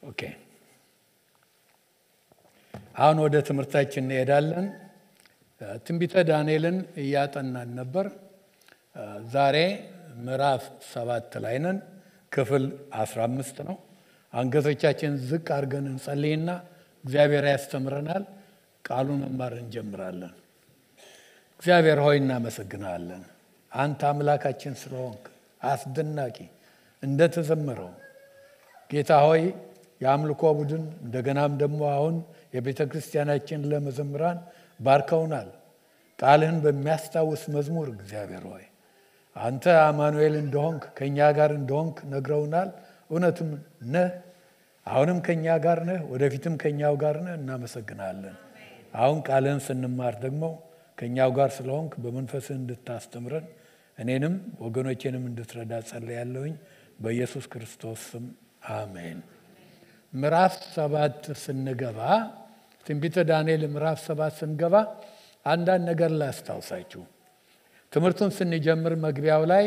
ኦኬ አሁን ወደ ትምህርታችን እንሄዳለን። ትንቢተ ዳንኤልን እያጠናን ነበር። ዛሬ ምዕራፍ ሰባት ላይ ነን። ክፍል 15 ነው። አንገቶቻችን ዝቅ አድርገን እንጸልይና እግዚአብሔር ያስተምረናል። ቃሉን መማር እንጀምራለን። እግዚአብሔር ሆይ እናመሰግናለን። አንተ አምላካችን ስለሆንክ አስደናቂ እንደተዘመረው ጌታ ሆይ የአምልኮ ቡድን እንደገናም ደግሞ አሁን የቤተ ክርስቲያናችን ለመዘምራን ባርከውናል። ቃልህን በሚያስታውስ መዝሙር እግዚአብሔር ሆይ አንተ አማኑኤል እንደሆንክ ከእኛ ጋር እንደሆንክ ነግረውናል። እውነትም ነህ። አሁንም ከእኛ ጋር ነህ፣ ወደፊትም ከእኛው ጋር ነህ። እናመሰግናለን። አሁን ቃልህን ስንማር ደግሞ ከእኛው ጋር ስለሆንክ በመንፈስህ እንድታስተምረን እኔንም ወገኖቼንም እንድትረዳ ጸልያለሁኝ። በኢየሱስ ክርስቶስ ስም አሜን። ምዕራፍ ሰባት ስንገባ ትንቢተ ዳንኤል ምዕራፍ ሰባት ስንገባ አንዳንድ ነገር ላስታውሳችሁ። ትምህርቱን ስንጀምር መግቢያው ላይ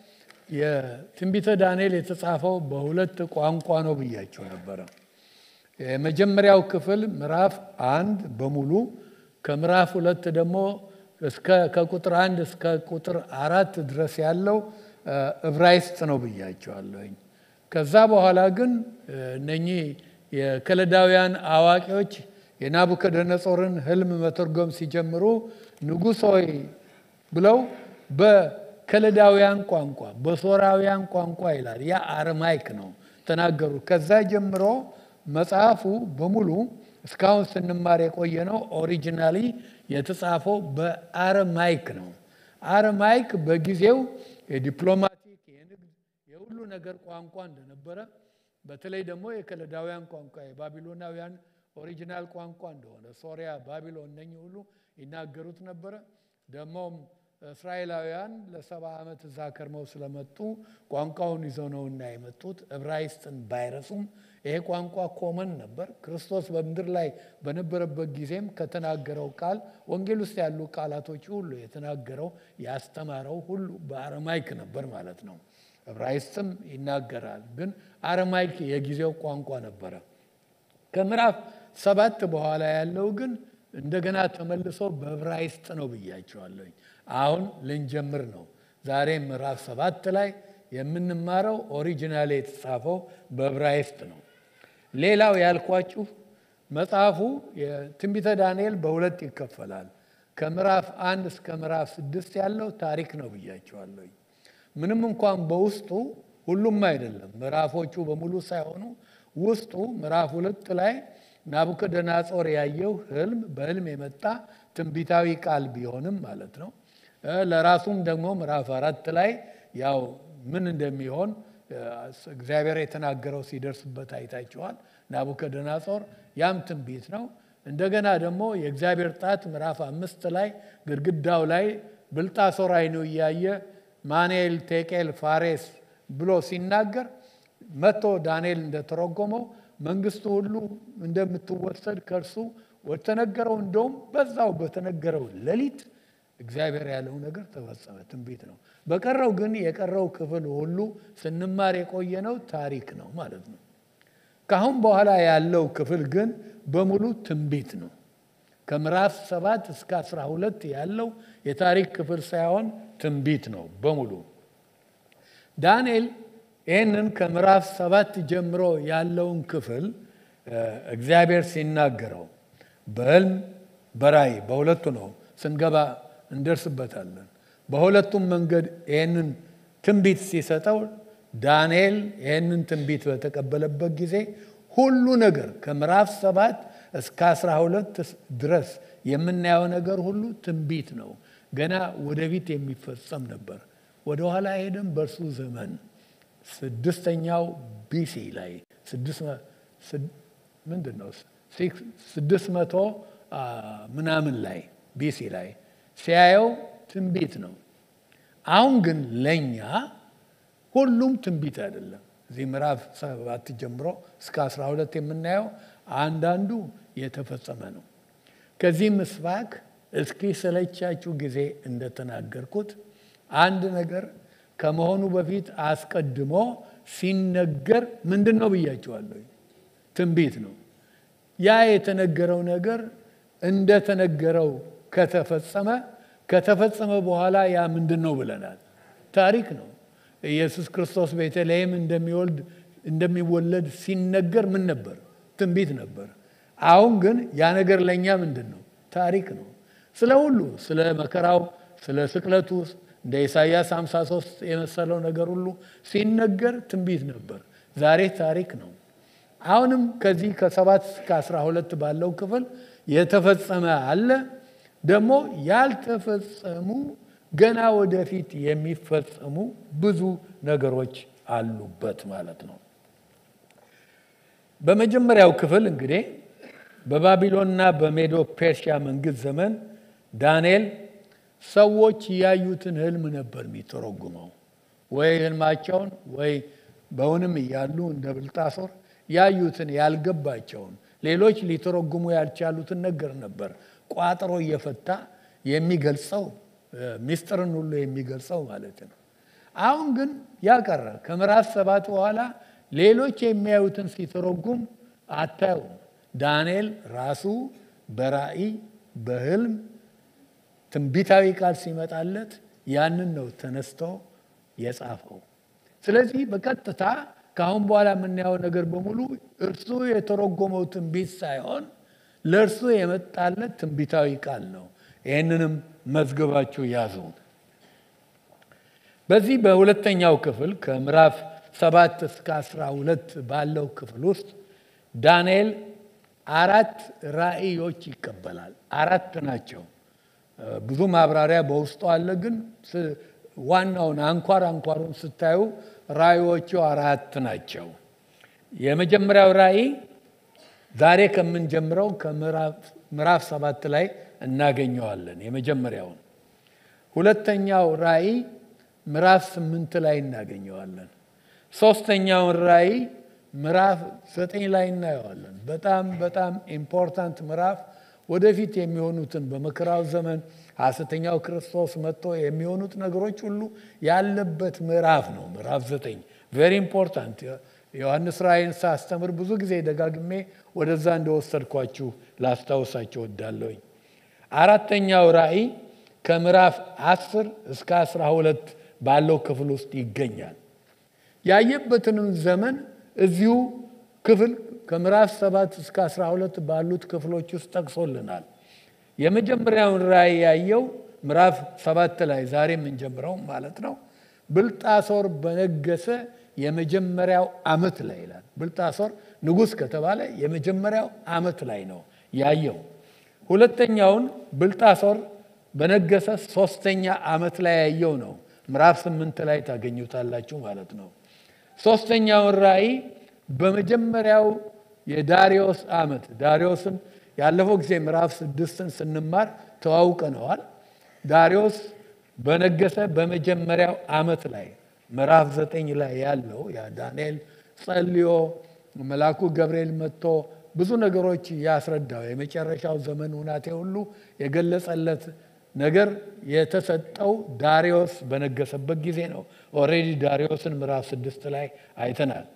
የትንቢተ ዳንኤል የተጻፈው በሁለት ቋንቋ ነው ብያቸው ነበረ። የመጀመሪያው ክፍል ምዕራፍ አንድ በሙሉ ከምዕራፍ ሁለት ደግሞ እስከ ከቁጥር አንድ እስከ ቁጥር አራት ድረስ ያለው ዕብራይስጥ ነው ብያቸዋለሁኝ። ከዛ በኋላ ግን እነኚህ የከለዳውያን አዋቂዎች የናቡከደነጾርን ሕልም መተርጎም ሲጀምሩ ንጉሥ ሆይ ብለው በከለዳውያን ቋንቋ በሶራውያን ቋንቋ ይላል። ያ አረማይክ ነው ተናገሩ። ከዛ ጀምሮ መጽሐፉ በሙሉ እስካሁን ስንማር የቆየ ነው። ኦሪጂናሊ የተጻፈው በአረማይክ ነው። አረማይክ በጊዜው የዲፕሎማቲክ የንግድ የሁሉ ነገር ቋንቋ እንደነበረ በተለይ ደግሞ የከለዳውያን ቋንቋ የባቢሎናውያን ኦሪጂናል ቋንቋ እንደሆነ ሶሪያ፣ ባቢሎን እነኚህ ሁሉ ይናገሩት ነበረ። ደግሞም እስራኤላውያን ለሰባ ዓመት እዛ ከርመው ስለመጡ ቋንቋውን ይዘው ነውና የመጡት ዕብራይስጥን ባይረሱም ይሄ ቋንቋ ኮመን ነበር። ክርስቶስ በምድር ላይ በነበረበት ጊዜም ከተናገረው ቃል ወንጌል ውስጥ ያሉ ቃላቶች ሁሉ የተናገረው ያስተማረው ሁሉ በአረማይክ ነበር ማለት ነው። ዕብራይስጥም ይናገራል፣ ግን አረማይክ የጊዜው ቋንቋ ነበረ። ከምዕራፍ ሰባት በኋላ ያለው ግን እንደገና ተመልሶ በዕብራይስጥ ነው ብያቸዋለኝ። አሁን ልንጀምር ነው። ዛሬ ምዕራፍ ሰባት ላይ የምንማረው ኦሪጂናል የተጻፈው በዕብራይስጥ ነው። ሌላው ያልኳችሁ መጽሐፉ የትንቢተ ዳንኤል በሁለት ይከፈላል። ከምዕራፍ አንድ እስከ ምዕራፍ ስድስት ያለው ታሪክ ነው ብያቸዋለኝ። ምንም እንኳን በውስጡ ሁሉም አይደለም ምዕራፎቹ በሙሉ ሳይሆኑ ውስጡ ምዕራፍ ሁለት ላይ ናቡከደነጾር ያየው ህልም በህልም የመጣ ትንቢታዊ ቃል ቢሆንም ማለት ነው። ለራሱም ደግሞ ምዕራፍ አራት ላይ ያው ምን እንደሚሆን እግዚአብሔር የተናገረው ሲደርስበት አይታችኋል። ናቡከደነጾር ያም ትንቢት ነው። እንደገና ደግሞ የእግዚአብሔር ጣት ምዕራፍ አምስት ላይ ግድግዳው ላይ ብልጣሶር አይኑ እያየ ማኔል ቴቄል ፋሬስ ብሎ ሲናገር መጥቶ ዳንኤል እንደተረጎመው መንግስቱ ሁሉ እንደምትወሰድ ከእርሱ ወተነገረው እንደውም በዛው በተነገረው ሌሊት እግዚአብሔር ያለው ነገር ተፈጸመ። ትንቢት ነው። በቀረው ግን የቀረው ክፍል ሁሉ ስንማር የቆየነው ታሪክ ነው ማለት ነው። ከአሁን በኋላ ያለው ክፍል ግን በሙሉ ትንቢት ነው። ከምዕራፍ ሰባት እስከ አስራ ሁለት ያለው የታሪክ ክፍል ሳይሆን ትንቢት ነው በሙሉ ዳንኤል ይህንን ከምዕራፍ ሰባት ጀምሮ ያለውን ክፍል እግዚአብሔር ሲናገረው በህልም በራእይ በሁለቱ ነው ስንገባ እንደርስበታለን። በሁለቱም መንገድ ይህንን ትንቢት ሲሰጠው ዳንኤል ይህንን ትንቢት በተቀበለበት ጊዜ ሁሉ ነገር ከምዕራፍ ሰባት እስከ አስራ ሁለት ድረስ የምናየው ነገር ሁሉ ትንቢት ነው። ገና ወደፊት የሚፈጸም ነበር። ወደኋላ ሄደን በእርሱ ዘመን ስድስተኛው ቢሲ ላይ ምንድን ነው ስድስት መቶ ምናምን ላይ ቢሲ ላይ ሲያየው ትንቢት ነው። አሁን ግን ለእኛ ሁሉም ትንቢት አይደለም። እዚህ ምዕራፍ ሰባት ጀምሮ እስከ አስራ ሁለት የምናየው አንዳንዱ የተፈጸመ ነው። ከዚህ ምስባክ እስኪ ሰለቻችሁ ጊዜ እንደተናገርኩት አንድ ነገር ከመሆኑ በፊት አስቀድሞ ሲነገር ምንድን ነው ብያቸዋለሁ? ትንቢት ነው። ያ የተነገረው ነገር እንደተነገረው ከተፈጸመ ከተፈጸመ በኋላ ያ ምንድን ነው ብለናል? ታሪክ ነው። ኢየሱስ ክርስቶስ ቤተልሔም እንደሚወልድ እንደሚወለድ ሲነገር ምን ነበር? ትንቢት ነበር። አሁን ግን ያ ነገር ለእኛ ምንድን ነው? ታሪክ ነው። ስለ ሁሉ ስለ መከራው፣ ስለ ስቅለቱ እንደ ኢሳይያስ 53 የመሰለው ነገር ሁሉ ሲነገር ትንቢት ነበር። ዛሬ ታሪክ ነው። አሁንም ከዚህ ከሰባት እስከ አስራ ሁለት ባለው ክፍል የተፈጸመ አለ፣ ደግሞ ያልተፈጸሙ ገና ወደፊት የሚፈጸሙ ብዙ ነገሮች አሉበት ማለት ነው። በመጀመሪያው ክፍል እንግዲህ በባቢሎንና በሜዶ ፔርሺያ መንግስት ዘመን ዳንኤል ሰዎች ያዩትን ህልም ነበር የሚተረጉመው። ወይ ህልማቸውን ወይ በውንም እያሉ እንደ ብልጣሶር ያዩትን ያልገባቸውን ሌሎች ሊተረጉሙ ያልቻሉትን ነገር ነበር ቋጥሮ እየፈታ የሚገልጸው ሚስጥርን ሁሉ የሚገልጸው ማለት ነው። አሁን ግን ያቀረ ከምዕራፍ ሰባት በኋላ ሌሎች የሚያዩትን ሲተረጉም አታዩም። ዳንኤል ራሱ በራእይ በህልም ትንቢታዊ ቃል ሲመጣለት ያንን ነው ተነስቶ የጻፈው። ስለዚህ በቀጥታ ከአሁን በኋላ የምናየው ነገር በሙሉ እርሱ የተረጎመው ትንቢት ሳይሆን ለእርሱ የመጣለት ትንቢታዊ ቃል ነው። ይህንንም መዝገባችሁ ያዙ። በዚህ በሁለተኛው ክፍል ከምዕራፍ ሰባት እስከ አስራ ሁለት ባለው ክፍል ውስጥ ዳንኤል አራት ራእዮች ይቀበላል። አራት ናቸው። ብዙ ማብራሪያ በውስጡ አለ። ግን ዋናውን አንኳር አንኳሩን ስታዩ ራእዮቹ አራት ናቸው። የመጀመሪያው ራእይ ዛሬ ከምንጀምረው ከምዕራፍ ሰባት ላይ እናገኘዋለን። የመጀመሪያውን ሁለተኛው ራእይ ምዕራፍ ስምንት ላይ እናገኘዋለን። ሶስተኛውን ራእይ ምዕራፍ ዘጠኝ ላይ እናየዋለን። በጣም በጣም ኢምፖርታንት ምዕራፍ ወደፊት የሚሆኑትን በመከራው ዘመን ሐሰተኛው ክርስቶስ መጥቶ የሚሆኑት ነገሮች ሁሉ ያለበት ምዕራፍ ነው። ምዕራፍ ዘጠኝ ቬሪ ኢምፖርታንት። ዮሐንስ ራእይን ሳስተምር ብዙ ጊዜ ደጋግሜ ወደዛ እንደወሰድኳችሁ ላስታውሳችሁ ወዳለሁኝ። አራተኛው ራእይ ከምዕራፍ አስር እስከ አስራ ሁለት ባለው ክፍል ውስጥ ይገኛል። ያየበትንም ዘመን እዚሁ ክፍል ከምዕራፍ ሰባት እስከ አስራ ሁለት ባሉት ክፍሎች ውስጥ ጠቅሶልናል። የመጀመሪያውን ራእይ ያየው ምዕራፍ ሰባት ላይ ዛሬ የምንጀምረው ማለት ነው። ብልጣሶር በነገሰ የመጀመሪያው ዓመት ላይ ይላል። ብልጣሶር ንጉሥ ከተባለ የመጀመሪያው ዓመት ላይ ነው ያየው። ሁለተኛውን ብልጣሶር በነገሰ ሶስተኛ ዓመት ላይ ያየው ነው። ምዕራፍ ስምንት ላይ ታገኙታላችሁ ማለት ነው። ሶስተኛውን ራእይ በመጀመሪያው የዳሪዮስ ዓመት ዳሪዮስን ያለፈው ጊዜ ምዕራፍ ስድስትን ስንማር ተዋውቀነዋል። ዳሪዮስ በነገሰ በመጀመሪያው ዓመት ላይ ምዕራፍ ዘጠኝ ላይ ያለው ያ ዳንኤል ጸልዮ መልአኩ ገብርኤል መጥቶ ብዙ ነገሮች ያስረዳው የመጨረሻው ዘመን ሁናቴ ሁሉ የገለጸለት ነገር የተሰጠው ዳሪዮስ በነገሰበት ጊዜ ነው። ኦልሬዲ ዳሪዮስን ምዕራፍ ስድስት ላይ አይተናል።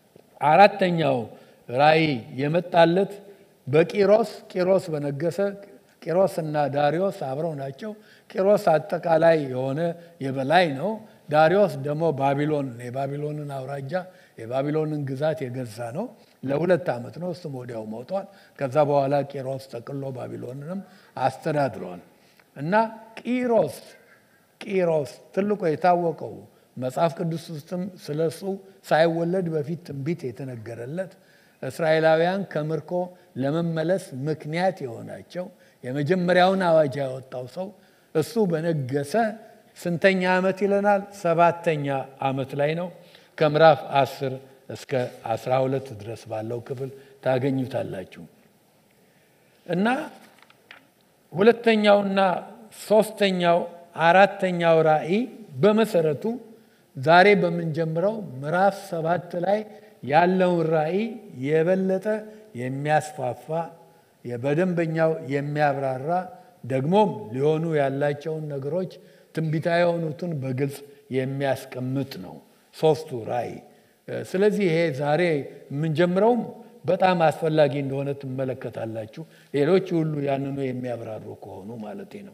አራተኛው ራእይ የመጣለት በቂሮስ ቂሮስ በነገሰ ቂሮስ እና ዳሪዮስ አብረው ናቸው። ቂሮስ አጠቃላይ የሆነ የበላይ ነው። ዳሪዮስ ደግሞ ባቢሎን የባቢሎንን አውራጃ የባቢሎንን ግዛት የገዛ ነው። ለሁለት ዓመት ነው። እሱም ወዲያው ሞቷል። ከዛ በኋላ ቂሮስ ጠቅሎ ባቢሎንንም አስተዳድሯል። እና ቂሮስ ቂሮስ ትልቁ የታወቀው መጽሐፍ ቅዱስ ውስጥም ስለ እሱ ሳይወለድ በፊት ትንቢት የተነገረለት እስራኤላውያን ከምርኮ ለመመለስ ምክንያት የሆናቸው የመጀመሪያውን አዋጅ ያወጣው ሰው እሱ በነገሰ ስንተኛ ዓመት ይለናል? ሰባተኛ ዓመት ላይ ነው። ከምዕራፍ አስር እስከ አስራ ሁለት ድረስ ባለው ክፍል ታገኙታላችሁ እና ሁለተኛውና ሶስተኛው አራተኛው ራእይ በመሰረቱ ዛሬ በምንጀምረው ምዕራፍ ሰባት ላይ ያለውን ራእይ የበለጠ የሚያስፋፋ በደንበኛው የሚያብራራ ደግሞም ሊሆኑ ያላቸውን ነገሮች ትንቢታዊ የሆኑትን በግልጽ የሚያስቀምጥ ነው ሶስቱ ራእይ። ስለዚህ ይሄ ዛሬ የምንጀምረውም በጣም አስፈላጊ እንደሆነ ትመለከታላችሁ። ሌሎች ሁሉ ያንኑ የሚያብራሩ ከሆኑ ማለት ነው።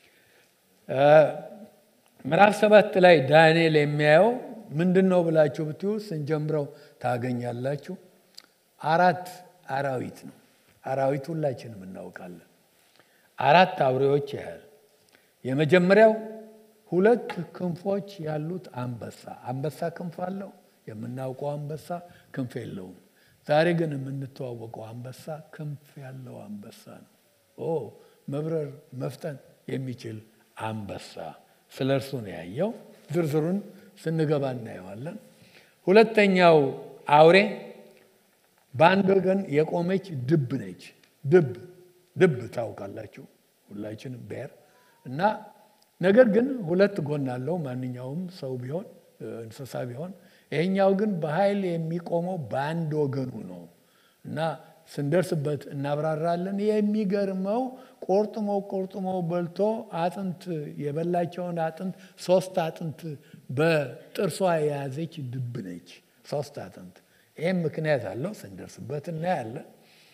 ምዕራፍ ሰባት ላይ ዳንኤል የሚያየው ምንድን ነው ብላችሁ ብትዩ ስንጀምረው ታገኛላችሁ። አራት አራዊት ነው። አራዊት ሁላችንም እናውቃለን። አራት አውሬዎች ያህል የመጀመሪያው ሁለት ክንፎች ያሉት አንበሳ። አንበሳ ክንፍ አለው። የምናውቀው አንበሳ ክንፍ የለውም። ዛሬ ግን የምንተዋወቀው አንበሳ ክንፍ ያለው አንበሳ ነው። ኦ መብረር መፍጠን የሚችል አንበሳ። ስለ እርሱ ነው ያየው። ዝርዝሩን ስንገባ እናየዋለን። ሁለተኛው አውሬ በአንድ ወገን የቆመች ድብ ነች። ድብ ድብ ታውቃላችሁ ሁላችንም ቤር እና ነገር ግን ሁለት ጎን አለው። ማንኛውም ሰው ቢሆን እንስሳ ቢሆን ይሄኛው ግን በኃይል የሚቆመው በአንድ ወገኑ ነው እና ስንደርስበት እናብራራለን። የሚገርመው ቆርጥሞ ቆርጥሞ በልቶ አጥንት የበላቸውን አጥንት ሶስት አጥንት በጥርሷ የያዘች ድብ ነች። ሶስት አጥንት። ይህም ምክንያት አለው። ስንደርስበት እናያለን።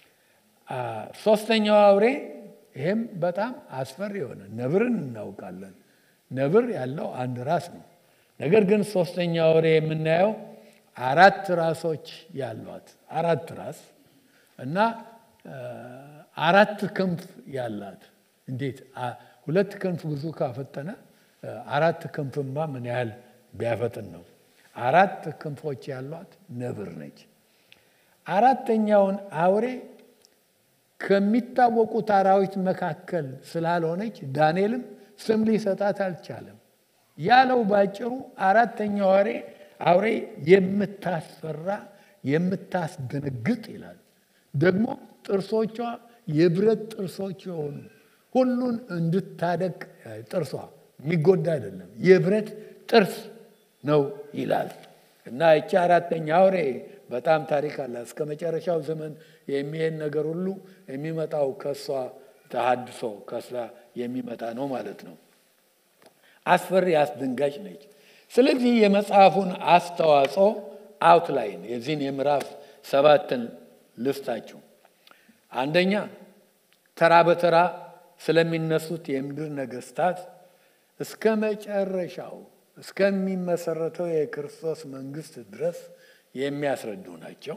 ሶስተኛው አውሬ ይህም በጣም አስፈሪ የሆነ ነብርን እናውቃለን። ነብር ያለው አንድ ራስ ነው። ነገር ግን ሶስተኛው አውሬ የምናየው አራት ራሶች ያሏት አራት ራስ እና አራት ክንፍ ያላት። እንዴት ሁለት ክንፍ ብዙ ካፈጠነ አራት ክንፍማ ምን ያህል ቢያፈጥን ነው? አራት ክንፎች ያሏት ነብር ነች። አራተኛውን አውሬ ከሚታወቁት አራዊት መካከል ስላልሆነች ዳንኤልም ስም ሊሰጣት አልቻለም። ያለው ባጭሩ አራተኛው አውሬ አውሬ የምታስፈራ የምታስደነግጥ ይላል። ደግሞ ጥርሶቿ የብረት ጥርሶች የሆኑ ሁሉን እንድታደቅ ጥርሷ የሚጎዳ አይደለም፣ የብረት ጥርስ ነው ይላል እና ይቺ አራተኛ አውሬ በጣም ታሪክ አላት። እስከ መጨረሻው ዘመን የሚሄድ ነገር ሁሉ የሚመጣው ከእሷ ተሃድሶ ከእሷ የሚመጣ ነው ማለት ነው። አስፈሪ አስደንጋጭ ነች። ስለዚህ የመጽሐፉን አስተዋጽኦ አውትላይን የዚህን የምዕራፍ ሰባትን ልስታችሁ። አንደኛ ተራ በተራ ስለሚነሱት የምድር ነገስታት እስከ መጨረሻው እስከሚመሰረተው የክርስቶስ መንግስት ድረስ የሚያስረዱ ናቸው።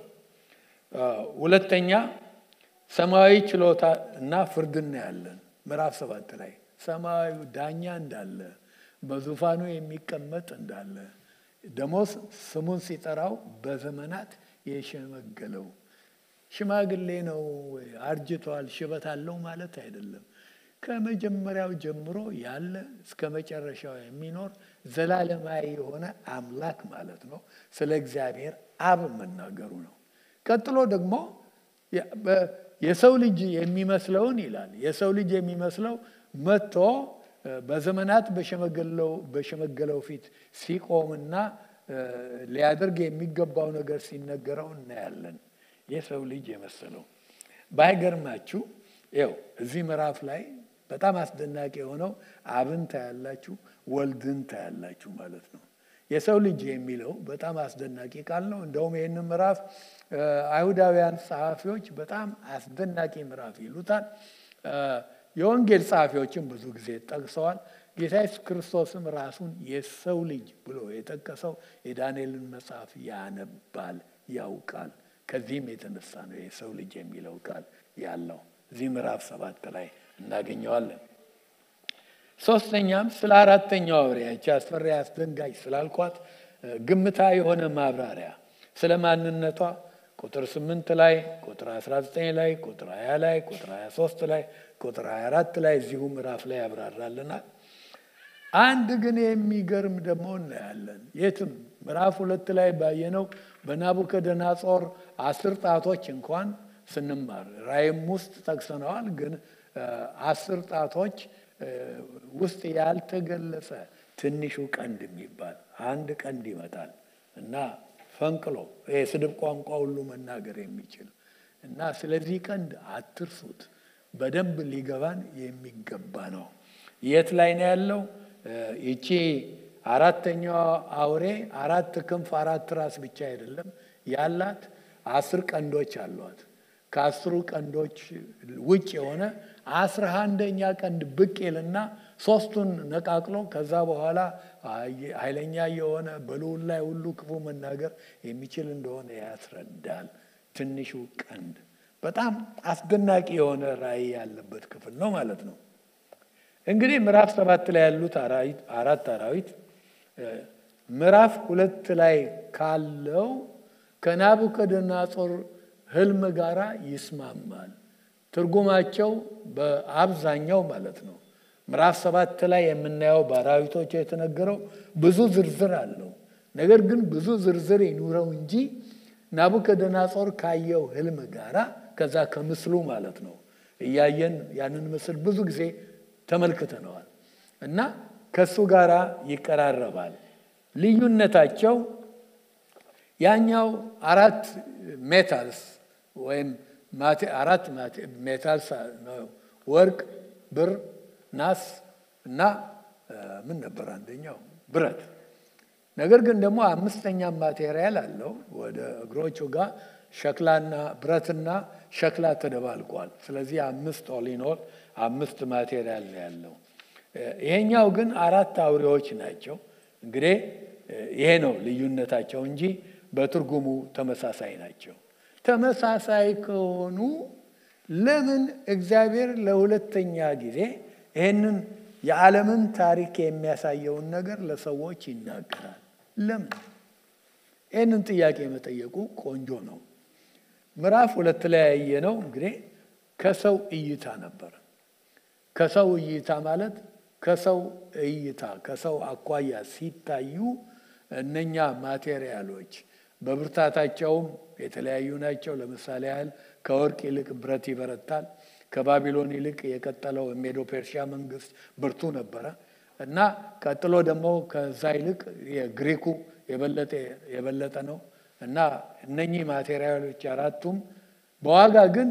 ሁለተኛ ሰማያዊ ችሎታ እና ፍርድ እናያለን። ምዕራፍ ሰባት ላይ ሰማያዊ ዳኛ እንዳለ በዙፋኑ የሚቀመጥ እንዳለ ደግሞ ስሙን ሲጠራው በዘመናት የሸመገለው ሽማግሌ ነው፣ አርጅቷል፣ ሽበት አለው ማለት አይደለም። ከመጀመሪያው ጀምሮ ያለ እስከ መጨረሻው የሚኖር ዘላለማዊ የሆነ አምላክ ማለት ነው። ስለ እግዚአብሔር አብ መናገሩ ነው። ቀጥሎ ደግሞ የሰው ልጅ የሚመስለውን ይላል። የሰው ልጅ የሚመስለው መጥቶ በዘመናት በሸመገለው ፊት ሲቆምና ሊያደርግ የሚገባው ነገር ሲነገረው እናያለን። የሰው ልጅ የመሰለው ባይገርማችሁ፣ ይኸው እዚህ ምዕራፍ ላይ በጣም አስደናቂ የሆነው አብን ታያላችሁ፣ ወልድን ታያላችሁ ማለት ነው። የሰው ልጅ የሚለው በጣም አስደናቂ ቃል ነው። እንደውም ይህንን ምዕራፍ አይሁዳውያን ጸሐፊዎች በጣም አስደናቂ ምዕራፍ ይሉታል። የወንጌል ጸሐፊዎችም ብዙ ጊዜ ጠቅሰዋል። ጌታ ኢየሱስ ክርስቶስም ራሱን የሰው ልጅ ብሎ የጠቀሰው የዳንኤልን መጽሐፍ ያነባል፣ ያውቃል። ከዚህም የተነሳ ነው የሰው ልጅ የሚለው ቃል ያለው እዚህ ምዕራፍ ሰባት ላይ እናገኘዋለን። ሶስተኛም ስለ አራተኛው አውሬ ያቺ አስፈሪ አስደንጋጭ ስላልኳት ግምታ የሆነ ማብራሪያ ስለ ማንነቷ ቁጥር ስምንት ላይ ቁጥር 19 ላይ ቁጥር 20 ላይ ቁጥር 23 ላይ ቁጥር 24 ላይ እዚሁ ምዕራፍ ላይ ያብራራልናል። አንድ ግን የሚገርም ደግሞ እናያለን። የትም ምዕራፍ ሁለት ላይ ባየነው በናቡከደነጾር አስር ጣቶች እንኳን ስንማር ራእይም ውስጥ ጠቅሰነዋል። ግን አስር ጣቶች ውስጥ ያልተገለጸ ትንሹ ቀንድ የሚባል አንድ ቀንድ ይመጣል እና ፈንቅሎ የስድብ ቋንቋ ሁሉ መናገር የሚችል እና ስለዚህ ቀንድ አትርሱት፣ በደንብ ሊገባን የሚገባ ነው። የት ላይ ነው ያለው? ይቺ አራተኛዋ አውሬ አራት ክንፍ አራት ራስ ብቻ አይደለም ያላት፣ አስር ቀንዶች አሏት። ከአስሩ ቀንዶች ውጭ የሆነ አስራ አንደኛ ቀንድ ብቅ ይልና ሶስቱን ነቃቅሎ ከዛ በኋላ ኃይለኛ የሆነ በልዑል ላይ ሁሉ ክፉ መናገር የሚችል እንደሆነ ያስረዳል። ትንሹ ቀንድ በጣም አስደናቂ የሆነ ራእይ ያለበት ክፍል ነው ማለት ነው። እንግዲህ ምዕራፍ ሰባት ላይ ያሉት አራት አራዊት ምዕራፍ ሁለት ላይ ካለው ከናቡከደነጾር ህልም ጋራ ይስማማል። ትርጉማቸው በአብዛኛው ማለት ነው። ምዕራፍ ሰባት ላይ የምናየው በአራዊቶች የተነገረው ብዙ ዝርዝር አለው። ነገር ግን ብዙ ዝርዝር ይኑረው እንጂ ናቡከደነጾር ካየው ህልም ጋራ ከዛ ከምስሉ ማለት ነው እያየን ያንን ምስል ብዙ ጊዜ ተመልክተነዋል እና ከሱ ጋር ይቀራረባል። ልዩነታቸው ያኛው አራት ሜታልስ ወይም አራት ሜታልስ ወርቅ፣ ብር፣ ናስ እና ምን ነበር አንደኛው ብረት። ነገር ግን ደግሞ አምስተኛ ማቴሪያል አለው። ወደ እግሮቹ ጋር ሸክላና ብረትና ሸክላ ተደባልቋል። ስለዚህ አምስት ኦሊኖል አምስት ማቴሪያል ነው ያለው። ይሄኛው ግን አራት አውሬዎች ናቸው። እንግዲህ ይሄ ነው ልዩነታቸው እንጂ በትርጉሙ ተመሳሳይ ናቸው። ተመሳሳይ ከሆኑ ለምን እግዚአብሔር ለሁለተኛ ጊዜ ይህንን የዓለምን ታሪክ የሚያሳየውን ነገር ለሰዎች ይናገራል? ለምን? ይህንን ጥያቄ መጠየቁ ቆንጆ ነው። ምዕራፍ ሁለት ላይ ያየነው እንግዲህ ከሰው እይታ ነበር። ከሰው እይታ ማለት ከሰው እይታ ከሰው አኳያ ሲታዩ እነኛ ማቴሪያሎች በብርታታቸውም የተለያዩ ናቸው። ለምሳሌ ያህል ከወርቅ ይልቅ ብረት ይበረታል። ከባቢሎን ይልቅ የቀጠለው ሜዶ ፔርሺያ መንግስት ብርቱ ነበረ እና ቀጥሎ ደግሞ ከዛ ይልቅ የግሪኩ የበለጠ ነው እና እነኚህ ማቴሪያሎች አራቱም በዋጋ ግን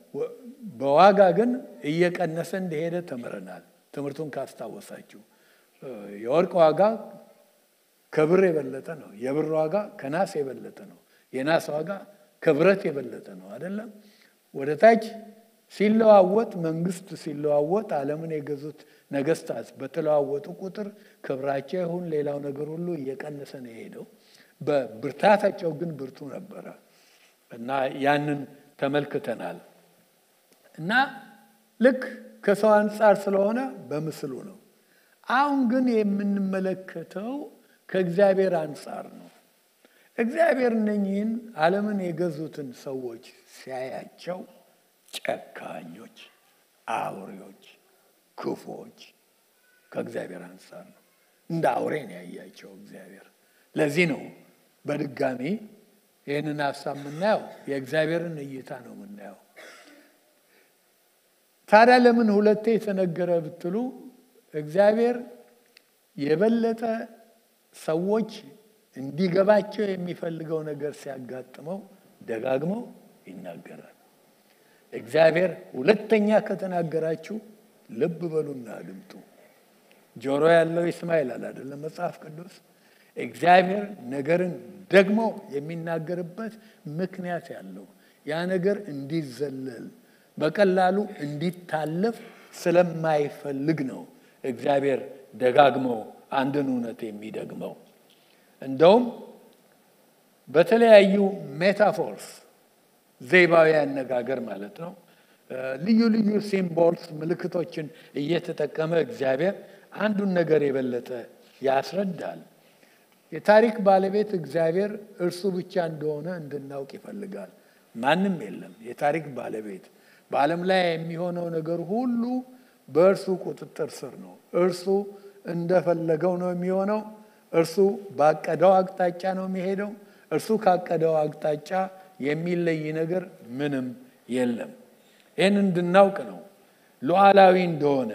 በዋጋ ግን እየቀነሰ እንደሄደ ተምረናል። ትምህርቱን ካስታወሳችሁ የወርቅ ዋጋ ከብር የበለጠ ነው። የብር ዋጋ ከናስ የበለጠ ነው። የናስ ዋጋ ከብረት የበለጠ ነው። አይደለም? ወደ ታች ሲለዋወጥ መንግስት ሲለዋወጥ ዓለምን የገዙት ነገስታት በተለዋወጡ ቁጥር ክብራቸው ይሁን ሌላው ነገር ሁሉ እየቀነሰ ነው የሄደው። በብርታታቸው ግን ብርቱ ነበረ እና ያንን ተመልክተናል። እና ልክ ከሰው አንጻር ስለሆነ በምስሉ ነው። አሁን ግን የምንመለከተው ከእግዚአብሔር አንጻር ነው። እግዚአብሔር እነኚህን ዓለምን የገዙትን ሰዎች ሲያያቸው ጨካኞች፣ አውሬዎች፣ ክፉዎች ከእግዚአብሔር አንጻር ነው። እንደ አውሬ ነው ያያቸው እግዚአብሔር። ለዚህ ነው በድጋሚ ይህንን ሀሳብ የምናየው የእግዚአብሔርን እይታ ነው የምናየው። ታዲያ ለምን ሁለቴ የተነገረ ብትሉ እግዚአብሔር የበለጠ ሰዎች እንዲገባቸው የሚፈልገው ነገር ሲያጋጥመው ደጋግመው ይናገራል። እግዚአብሔር ሁለተኛ ከተናገራችሁ ልብ በሉና አድምጡ። ጆሮ ያለው ይስማ ይላል አይደለም መጽሐፍ ቅዱስ። እግዚአብሔር ነገርን ደግሞ የሚናገርበት ምክንያት ያለው ያ ነገር እንዲዘለል በቀላሉ እንዲታለፍ ስለማይፈልግ ነው እግዚአብሔር ደጋግሞ አንድን እውነት የሚደግመው። እንደውም በተለያዩ ሜታፎርስ ዘይባዊ አነጋገር ማለት ነው ልዩ ልዩ ሲምቦልስ ምልክቶችን እየተጠቀመ እግዚአብሔር አንዱን ነገር የበለጠ ያስረዳል። የታሪክ ባለቤት እግዚአብሔር እርሱ ብቻ እንደሆነ እንድናውቅ ይፈልጋል። ማንም የለም የታሪክ ባለቤት። በዓለም ላይ የሚሆነው ነገር ሁሉ በእርሱ ቁጥጥር ስር ነው። እርሱ እንደፈለገው ነው የሚሆነው። እርሱ ባቀደው አቅጣጫ ነው የሚሄደው። እርሱ ካቀደው አቅጣጫ የሚለይ ነገር ምንም የለም። ይህን እንድናውቅ ነው ሉዓላዊ እንደሆነ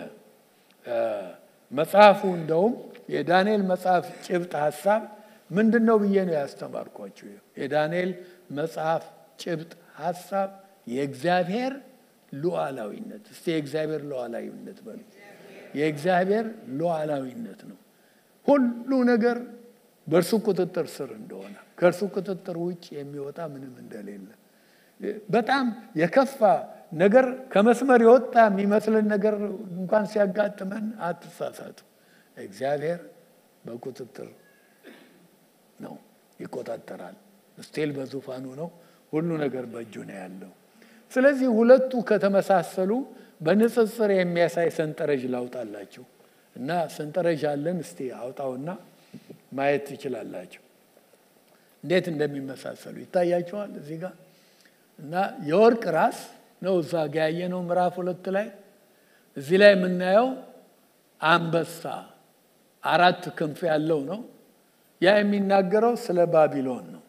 መጽሐፉ እንደውም የዳንኤል መጽሐፍ ጭብጥ ሀሳብ ምንድን ነው ብዬ ነው ያስተማርኳችሁ። የዳንኤል መጽሐፍ ጭብጥ ሀሳብ የእግዚአብሔር ሉዓላዊነት። እስቲ የእግዚአብሔር ሉዓላዊነት በሉ። የእግዚአብሔር ሉዓላዊነት ነው። ሁሉ ነገር በእርሱ ቁጥጥር ስር እንደሆነ ከእርሱ ቁጥጥር ውጭ የሚወጣ ምንም እንደሌለ በጣም የከፋ ነገር ከመስመር የወጣ የሚመስልን ነገር እንኳን ሲያጋጥመን አትሳሳቱ። እግዚአብሔር በቁጥጥር ነው፣ ይቆጣጠራል። ስቴል በዙፋኑ ነው። ሁሉ ነገር በእጁ ነው ያለው። ስለዚህ ሁለቱ ከተመሳሰሉ በንጽጽር የሚያሳይ ሰንጠረዥ ላውጣላችሁ እና ሰንጠረዥ አለን። እስቲ አውጣውና ማየት ትችላላችሁ እንዴት እንደሚመሳሰሉ ይታያቸዋል እዚህ ጋር እና የወርቅ ራስ ነው እዛ ጋ ያየነው ምዕራፍ ሁለት ላይ እዚህ ላይ የምናየው አንበሳ አራት ክንፍ ያለው ነው። ያ የሚናገረው ስለ ባቢሎን ነው።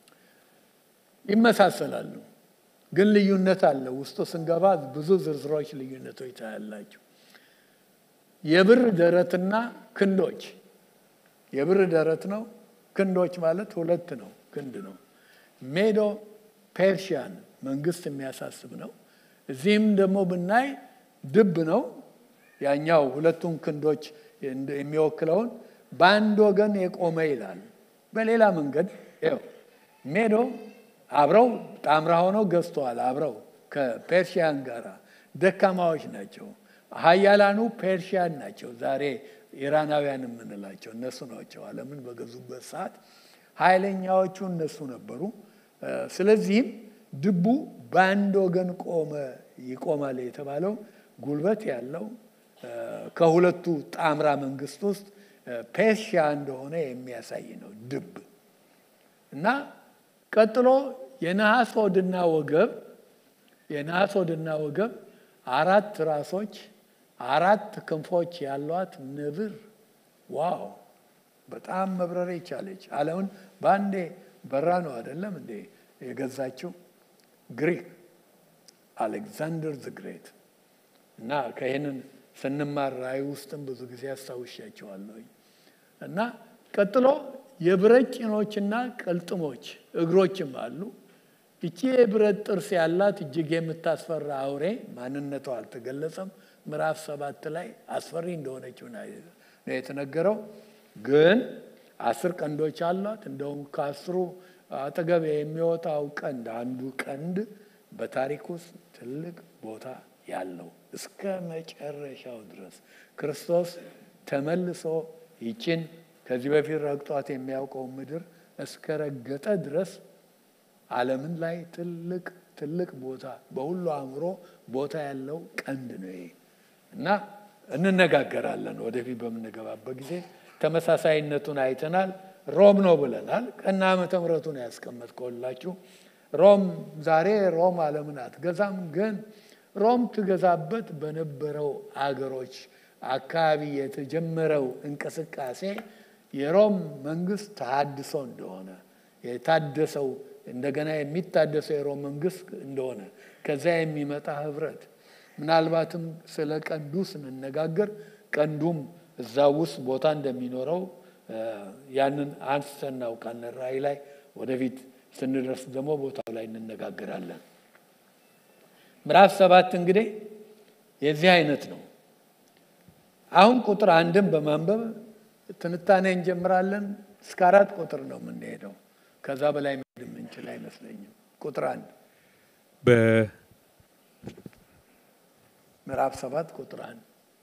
ይመሳሰላሉ፣ ግን ልዩነት አለ። ውስጡ ስንገባ ብዙ ዝርዝሮች ልዩነቶች ታያላችሁ። የብር ደረትና ክንዶች የብር ደረት ነው። ክንዶች ማለት ሁለት ነው፣ ክንድ ነው። ሜዶ ፔርሺያን መንግስት የሚያሳስብ ነው። እዚህም ደግሞ ብናይ ድብ ነው። ያኛው ሁለቱን ክንዶች የሚወክለውን በአንድ ወገን የቆመ ይላል። በሌላ መንገድ ይኸው ሜዶ አብረው ጣምራ ሆነው ገዝተዋል። አብረው ከፔርሺያን ጋር ደካማዎች ናቸው። ሀያላኑ ፔርሺያን ናቸው። ዛሬ ኢራናውያን የምንላቸው እነሱ ናቸው። ዓለምን በገዙበት ሰዓት ኃይለኛዎቹ እነሱ ነበሩ። ስለዚህም ድቡ በአንድ ወገን ቆመ ይቆማል የተባለው ጉልበት ያለው ከሁለቱ ጣምራ መንግስት ውስጥ ፔርሺያ እንደሆነ የሚያሳይ ነው ድብ እና ቀጥሎ የነሐስ ሆድና ወገብ የነሐስ ሆድና ወገብ አራት ራሶች አራት ክንፎች ያሏት ነብር ዋው በጣም መብረር የቻለች ዓለምን በአንዴ በራ ነው አይደለም እንዴ የገዛችው ግሪክ አሌክዛንደር ዘ ግሬት እና ከይህንን ስንማር ራእይ ውስጥም ብዙ ጊዜ አስታውሻቸዋለሁ እና ቀጥሎ የብረት ጭኖችና ቅልጥሞች እግሮችም አሉ ይቺ የብረት ጥርስ ያላት እጅግ የምታስፈራ አውሬ ማንነቷ አልተገለጸም ምዕራፍ ሰባት ላይ አስፈሪ እንደሆነችው ነው የተነገረው ግን አስር ቀንዶች አሏት እንደውም ከአስሩ አጠገብ የሚወጣው ቀንድ አንዱ ቀንድ በታሪክ ውስጥ ትልቅ ቦታ ያለው እስከ መጨረሻው ድረስ ክርስቶስ ተመልሶ ይችን ከዚህ በፊት ረግጧት የሚያውቀው ምድር እስከ ረገጠ ድረስ ዓለምን ላይ ትልቅ ትልቅ ቦታ በሁሉ አእምሮ ቦታ ያለው ቀንድ ነው ይሄ እና እንነጋገራለን ወደፊት በምንገባበት ጊዜ ተመሳሳይነቱን አይተናል። ሮም ነው ብለናል። ቀና ዓመተ ምሕረቱን ያስቀመጥከውላችሁ ሮም ዛሬ ሮም ዓለምን አትገዛም፣ ግን ሮም ትገዛበት በነበረው አገሮች አካባቢ የተጀመረው እንቅስቃሴ የሮም መንግስት ተሃድሶ እንደሆነ የታደሰው እንደገና የሚታደሰው የሮም መንግስት እንደሆነ ከዚያ የሚመጣ ህብረት ምናልባትም ስለ ቀንዱ ስንነጋገር ቀንዱም እዛ ውስጥ ቦታ እንደሚኖረው ያንን አንስተን እናውቃለን። ራእይ ላይ ወደፊት ስንደርስ ደግሞ ቦታው ላይ እንነጋገራለን። ምዕራፍ ሰባት እንግዲህ የዚህ አይነት ነው። አሁን ቁጥር አንድን በማንበብ ትንታኔ እንጀምራለን። እስከ አራት ቁጥር ነው የምንሄደው። ከዛ በላይ መሄድ የምንችል አይመስለኝም። ቁጥር አንድ ምዕራፍ ሰባት ቁጥር አንድ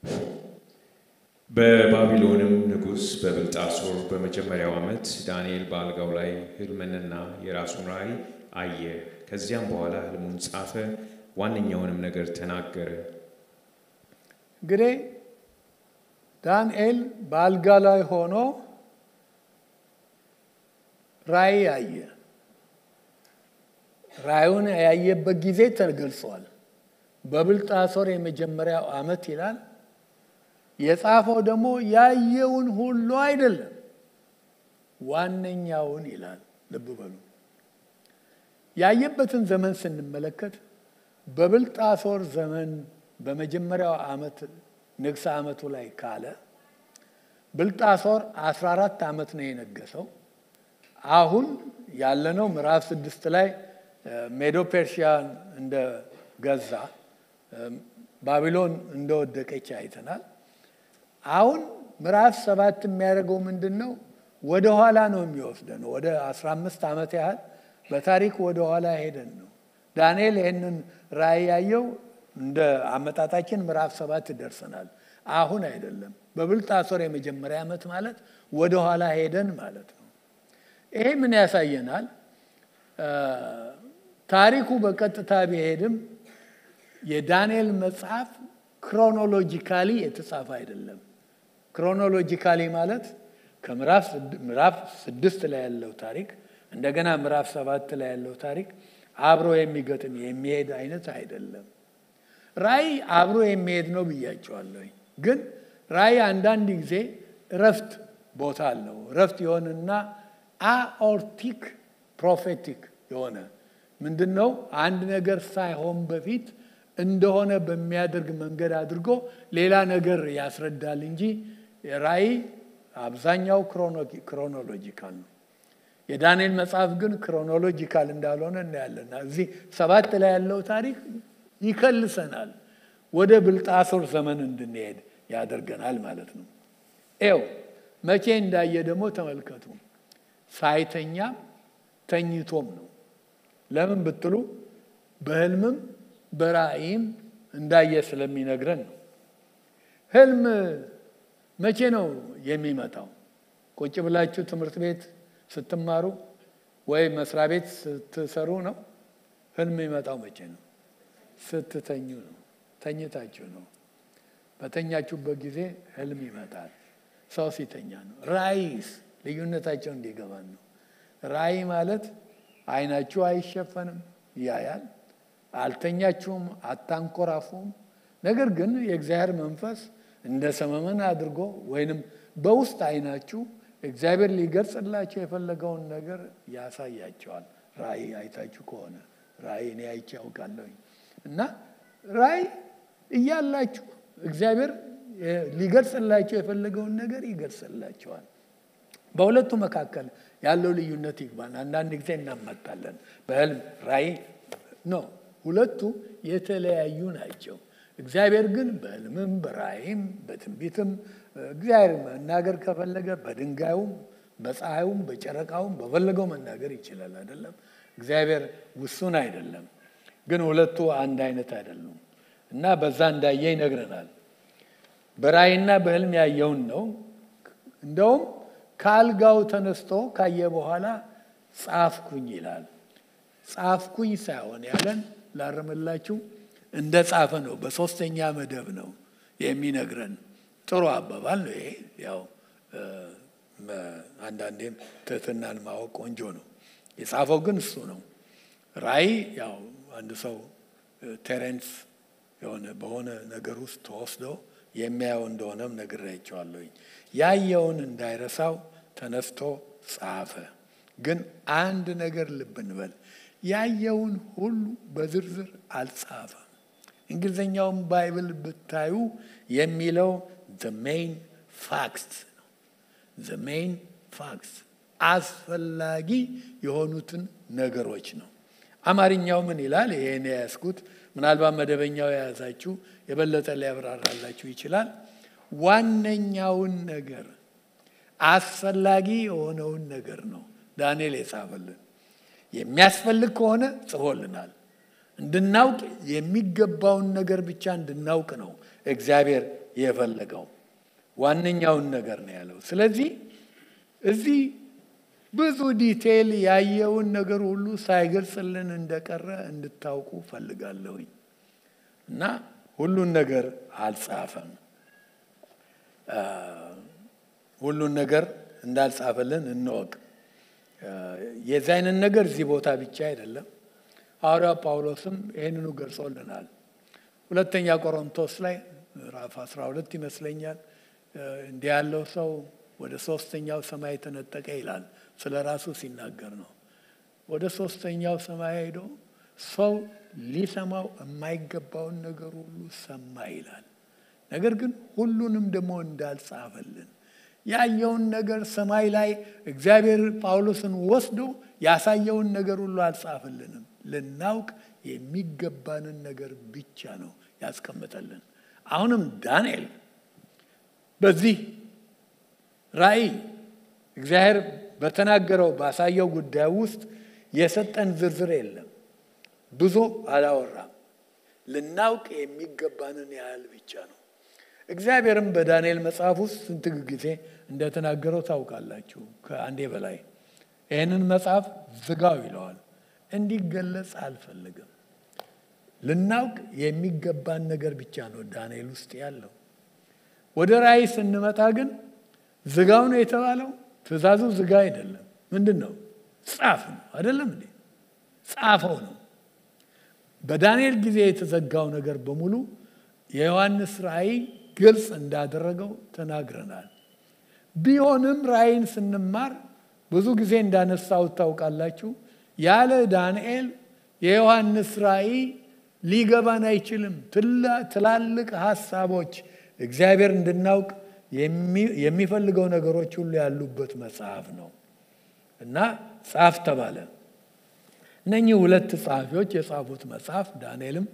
በባቢሎንም ንጉሥ በብልጣሶር በመጀመሪያው ዓመት ዳንኤል በአልጋው ላይ ሕልምንና የራሱን ራእይ አየ። ከዚያም በኋላ ሕልሙን ጻፈ፣ ዋነኛውንም ነገር ተናገረ። እንግዲህ ዳንኤል በአልጋ ላይ ሆኖ ራእይ አየ። ራእዩን ያየበት ጊዜ ተገልጿል። በብልጣሶር የመጀመሪያው ዓመት ይላል። የጻፈው ደግሞ ያየውን ሁሉ አይደለም፣ ዋነኛውን ይላል። ልብ በሉ። ያየበትን ዘመን ስንመለከት በብልጣሶር ዘመን በመጀመሪያው ዓመት ንግሥ ዓመቱ ላይ ካለ ብልጣሶር 14 ዓመት ነው የነገሰው። አሁን ያለነው ምዕራፍ ስድስት ላይ ሜዶ ፔርሺያን እንደገዛ ባቢሎን እንደወደቀች አይተናል። አሁን ምዕራፍ ሰባት የሚያደርገው ምንድን ነው? ወደ ኋላ ነው የሚወስደን። ወደ 15 ዓመት ያህል በታሪክ ወደ ኋላ ሄደን ነው። ዳንኤል ይህንን ራእይ ያየው እንደ አመጣጣችን ምዕራፍ ሰባት ደርሰናል። አሁን አይደለም። በብልጣሶር የመጀመሪያ ዓመት ማለት ወደ ኋላ ሄደን ማለት ነው። ይሄ ምን ያሳየናል? ታሪኩ በቀጥታ ቢሄድም የዳንኤል መጽሐፍ ክሮኖሎጂካሊ የተጻፈ አይደለም። ክሮኖሎጂካሊ ማለት ከምዕራፍ ስድስት ላይ ያለው ታሪክ እንደገና ምዕራፍ ሰባት ላይ ያለው ታሪክ አብሮ የሚገጥም የሚሄድ አይነት አይደለም። ራእይ አብሮ የሚሄድ ነው ብያቸዋለሁኝ። ግን ራእይ አንዳንድ ጊዜ እረፍት ቦታ አለው። እረፍት የሆንና አኦርቲክ ፕሮፌቲክ የሆነ ምንድን ነው? አንድ ነገር ሳይሆን በፊት እንደሆነ በሚያደርግ መንገድ አድርጎ ሌላ ነገር ያስረዳል እንጂ ራእይ አብዛኛው ክሮኖሎጂካል ነው። የዳንኤል መጽሐፍ ግን ክሮኖሎጂካል እንዳልሆነ እናያለን። እዚህ ሰባት ላይ ያለው ታሪክ ይከልሰናል፣ ወደ ብልጣሶር ዘመን እንድንሄድ ያደርገናል ማለት ነው። ኤው መቼ እንዳየ ደግሞ ተመልከቱ። ሳይተኛም ተኝቶም ነው። ለምን ብትሉ በህልምም በራእይም እንዳየ ስለሚነግረን ነው። ህልም መቼ ነው የሚመጣው? ቁጭ ብላችሁ ትምህርት ቤት ስትማሩ ወይ መስሪያ ቤት ስትሰሩ ነው። ህልም የሚመጣው መቼ ነው? ስትተኙ ነው። ተኝታችሁ ነው። በተኛችሁበት ጊዜ ህልም ይመጣል። ሰው ሲተኛ ነው። ራእይስ ልዩነታቸው እንዲገባን ነው። ራእይ ማለት አይናችሁ አይሸፈንም፣ ያያል። አልተኛችሁም፣ አታንኮራፉም። ነገር ግን የእግዚአብሔር መንፈስ እንደ ሰመመን አድርጎ ወይንም በውስጥ አይናችሁ እግዚአብሔር ሊገልጽላቸው የፈለገውን ነገር ያሳያቸዋል። ራእይ አይታችሁ ከሆነ ራእይ እኔ አይቼ ያውቃለሁኝ እና ራእይ እያላችሁ እግዚአብሔር ሊገልጽላቸው የፈለገውን ነገር ይገልጽላቸዋል። በሁለቱ መካከል ያለው ልዩነት ይግባን። አንዳንድ ጊዜ እናመጣለን። በህልም ራእይ ነው። ሁለቱ የተለያዩ ናቸው። እግዚአብሔር ግን በህልምም በራእይም በትንቢትም እግዚአብሔር መናገር ከፈለገ በድንጋዩም በፀሐዩም በጨረቃውም በፈለገው መናገር ይችላል። አይደለም እግዚአብሔር ውሱን አይደለም። ግን ሁለቱ አንድ አይነት አይደሉም እና በዛ እንዳየ ይነግረናል። በራእይና በህልም ያየውን ነው። እንደውም ከአልጋው ተነስቶ ካየ በኋላ ጻፍኩኝ ይላል። ጻፍኩኝ ሳይሆን ያለን ላርምላችሁ እንደ ጻፈ ነው። በሶስተኛ መደብ ነው የሚነግረን። ጥሩ አባባል ነው ይሄ። ያው አንዳንዴም ትህትናን ማወቅ ቆንጆ ነው። የጻፈው ግን እሱ ነው። ራእይ ያው አንድ ሰው ቴሬንስ የሆነ በሆነ ነገር ውስጥ ተወስዶ የሚያየው እንደሆነም ነግሬያቸዋለሁኝ። ያየውን እንዳይረሳው ተነስቶ ጻፈ። ግን አንድ ነገር ልብ እንበል፣ ያየውን ሁሉ በዝርዝር አልጻፈም። እንግሊዝኛውን ባይብል ብታዩ የሚለው ዘ ሜይን ፋክስ ነው። ዘ ሜይን ፋክስ አስፈላጊ የሆኑትን ነገሮች ነው። አማርኛው ምን ይላል? ይሄን የያዝኩት ምናልባት መደበኛው የያዛችሁ የበለጠ ሊያብራራላችሁ ይችላል። ዋነኛውን ነገር አስፈላጊ የሆነውን ነገር ነው ዳንኤል የጻፈልን። የሚያስፈልግ ከሆነ ጽፎልናል። እንድናውቅ የሚገባውን ነገር ብቻ እንድናውቅ ነው እግዚአብሔር የፈለገው። ዋነኛውን ነገር ነው ያለው። ስለዚህ እዚህ ብዙ ዲቴይል ያየውን ነገር ሁሉ ሳይገልጽልን እንደቀረ እንድታውቁ ፈልጋለሁኝ እና ሁሉን ነገር አልጻፈም። ሁሉን ነገር እንዳልጻፈልን እንወቅ። የዚህ አይነት ነገር እዚህ ቦታ ብቻ አይደለም። ሐዋርያው ጳውሎስም ይህንኑ ገልጾልናል። ሁለተኛ ቆሮንቶስ ላይ ምዕራፍ 12 ይመስለኛል እንዲህ ያለው ሰው ወደ ሶስተኛው ሰማይ ተነጠቀ ይላል። ስለ ራሱ ሲናገር ነው። ወደ ሶስተኛው ሰማይ ሄዶ ሰው ሊሰማው የማይገባውን ነገር ሁሉ ሰማ ይላል። ነገር ግን ሁሉንም ደግሞ እንዳልጻፈልን ያየውን ነገር ሰማይ ላይ እግዚአብሔር ጳውሎስን ወስዶ ያሳየውን ነገር ሁሉ አልጻፈልንም። ልናውቅ የሚገባንን ነገር ብቻ ነው ያስቀምጠልን። አሁንም ዳንኤል በዚህ ራእይ እግዚአብሔር በተናገረው ባሳየው ጉዳይ ውስጥ የሰጠን ዝርዝር የለም። ብዙ አላወራም። ልናውቅ የሚገባንን ያህል ብቻ ነው። እግዚአብሔርም በዳንኤል መጽሐፍ ውስጥ ስንት ጊዜ እንደተናገረው ታውቃላችሁ። ከአንዴ በላይ ይህንን መጽሐፍ ዝጋው ይለዋል። እንዲገለጽ አልፈልግም። ልናውቅ የሚገባን ነገር ብቻ ነው ዳንኤል ውስጥ ያለው። ወደ ራእይ ስንመጣ ግን ዝጋው ነው የተባለው። ትእዛዙ ዝጋ አይደለም። ምንድን ነው? ጻፍ ነው አይደለም እንዴ? ጻፈው ነው። በዳንኤል ጊዜ የተዘጋው ነገር በሙሉ የዮሐንስ ራእይ ግልጽ እንዳደረገው ተናግረናል። ቢሆንም ራእይን ስንማር ብዙ ጊዜ እንዳነሳው ታውቃላችሁ። ያለ ዳንኤል የዮሐንስ ራእይ ሊገባን አይችልም። ትላልቅ ሀሳቦች እግዚአብሔር እንድናውቅ የሚፈልገው ነገሮች ሁሉ ያሉበት መጽሐፍ ነው እና ጻፍ ተባለ። እነኚህ ሁለት ጸሐፊዎች የጻፉት መጽሐፍ ዳንኤልም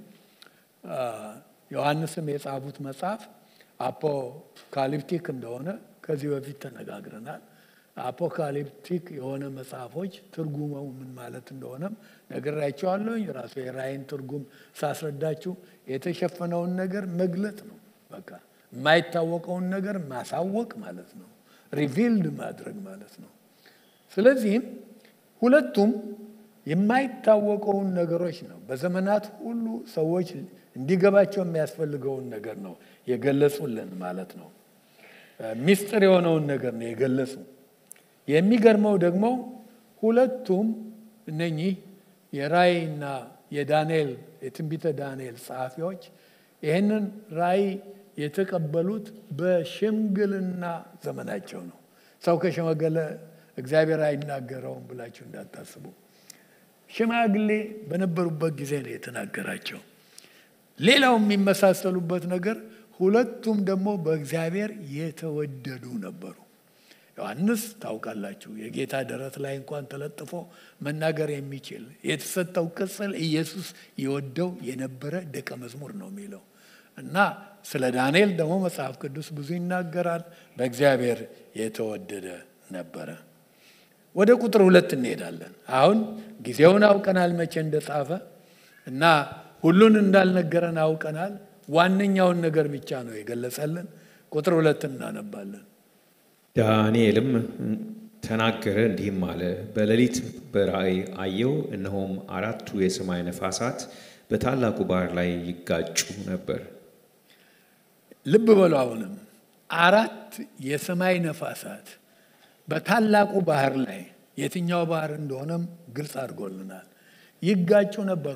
ዮሐንስም የጻፉት መጽሐፍ አፖካሊፕቲክ እንደሆነ ከዚህ በፊት ተነጋግረናል። አፖካሊፕቲክ የሆነ መጽሐፎች ትርጉሙ ምን ማለት እንደሆነም ነግራቸዋለሁ። ራሱ የራእይን ትርጉም ሳስረዳችሁ የተሸፈነውን ነገር መግለጥ ነው። በቃ የማይታወቀውን ነገር ማሳወቅ ማለት ነው። ሪቪልድ ማድረግ ማለት ነው። ስለዚህም ሁለቱም የማይታወቀውን ነገሮች ነው በዘመናት ሁሉ ሰዎች እንዲገባቸው የሚያስፈልገውን ነገር ነው የገለጹልን ማለት ነው። ሚስጥር የሆነውን ነገር ነው የገለጹ። የሚገርመው ደግሞ ሁለቱም እነኚህ የራእይና የዳንኤል የትንቢተ ዳንኤል ጸሐፊዎች ይህንን ራእይ የተቀበሉት በሽምግልና ዘመናቸው ነው። ሰው ከሸመገለ እግዚአብሔር አይናገረውም ብላችሁ እንዳታስቡ። ሽማግሌ በነበሩበት ጊዜ ነው የተናገራቸው። ሌላው የሚመሳሰሉበት ነገር ሁለቱም ደግሞ በእግዚአብሔር የተወደዱ ነበሩ። ዮሐንስ ታውቃላችሁ፣ የጌታ ደረት ላይ እንኳን ተለጥፎ መናገር የሚችል የተሰጠው ቅጽል ኢየሱስ የወደው የነበረ ደቀ መዝሙር ነው የሚለው እና ስለ ዳንኤል ደግሞ መጽሐፍ ቅዱስ ብዙ ይናገራል። በእግዚአብሔር የተወደደ ነበረ። ወደ ቁጥር ሁለት እንሄዳለን። አሁን ጊዜውን አውቀናል መቼ እንደጻፈ እና ሁሉን እንዳልነገረን አውቀናል። ዋነኛውን ነገር ብቻ ነው የገለጸልን። ቁጥር ሁለት እናነባለን። ዳንኤልም ተናገረ እንዲህም አለ፣ በሌሊት በራእይ አየው፣ እነሆም አራቱ የሰማይ ነፋሳት በታላቁ ባህር ላይ ይጋጩ ነበር። ልብ በሉ። አሁንም አራት የሰማይ ነፋሳት በታላቁ ባህር ላይ የትኛው ባህር እንደሆነም ግልጽ አድርጎልናል። ይጋጩ ነበሩ።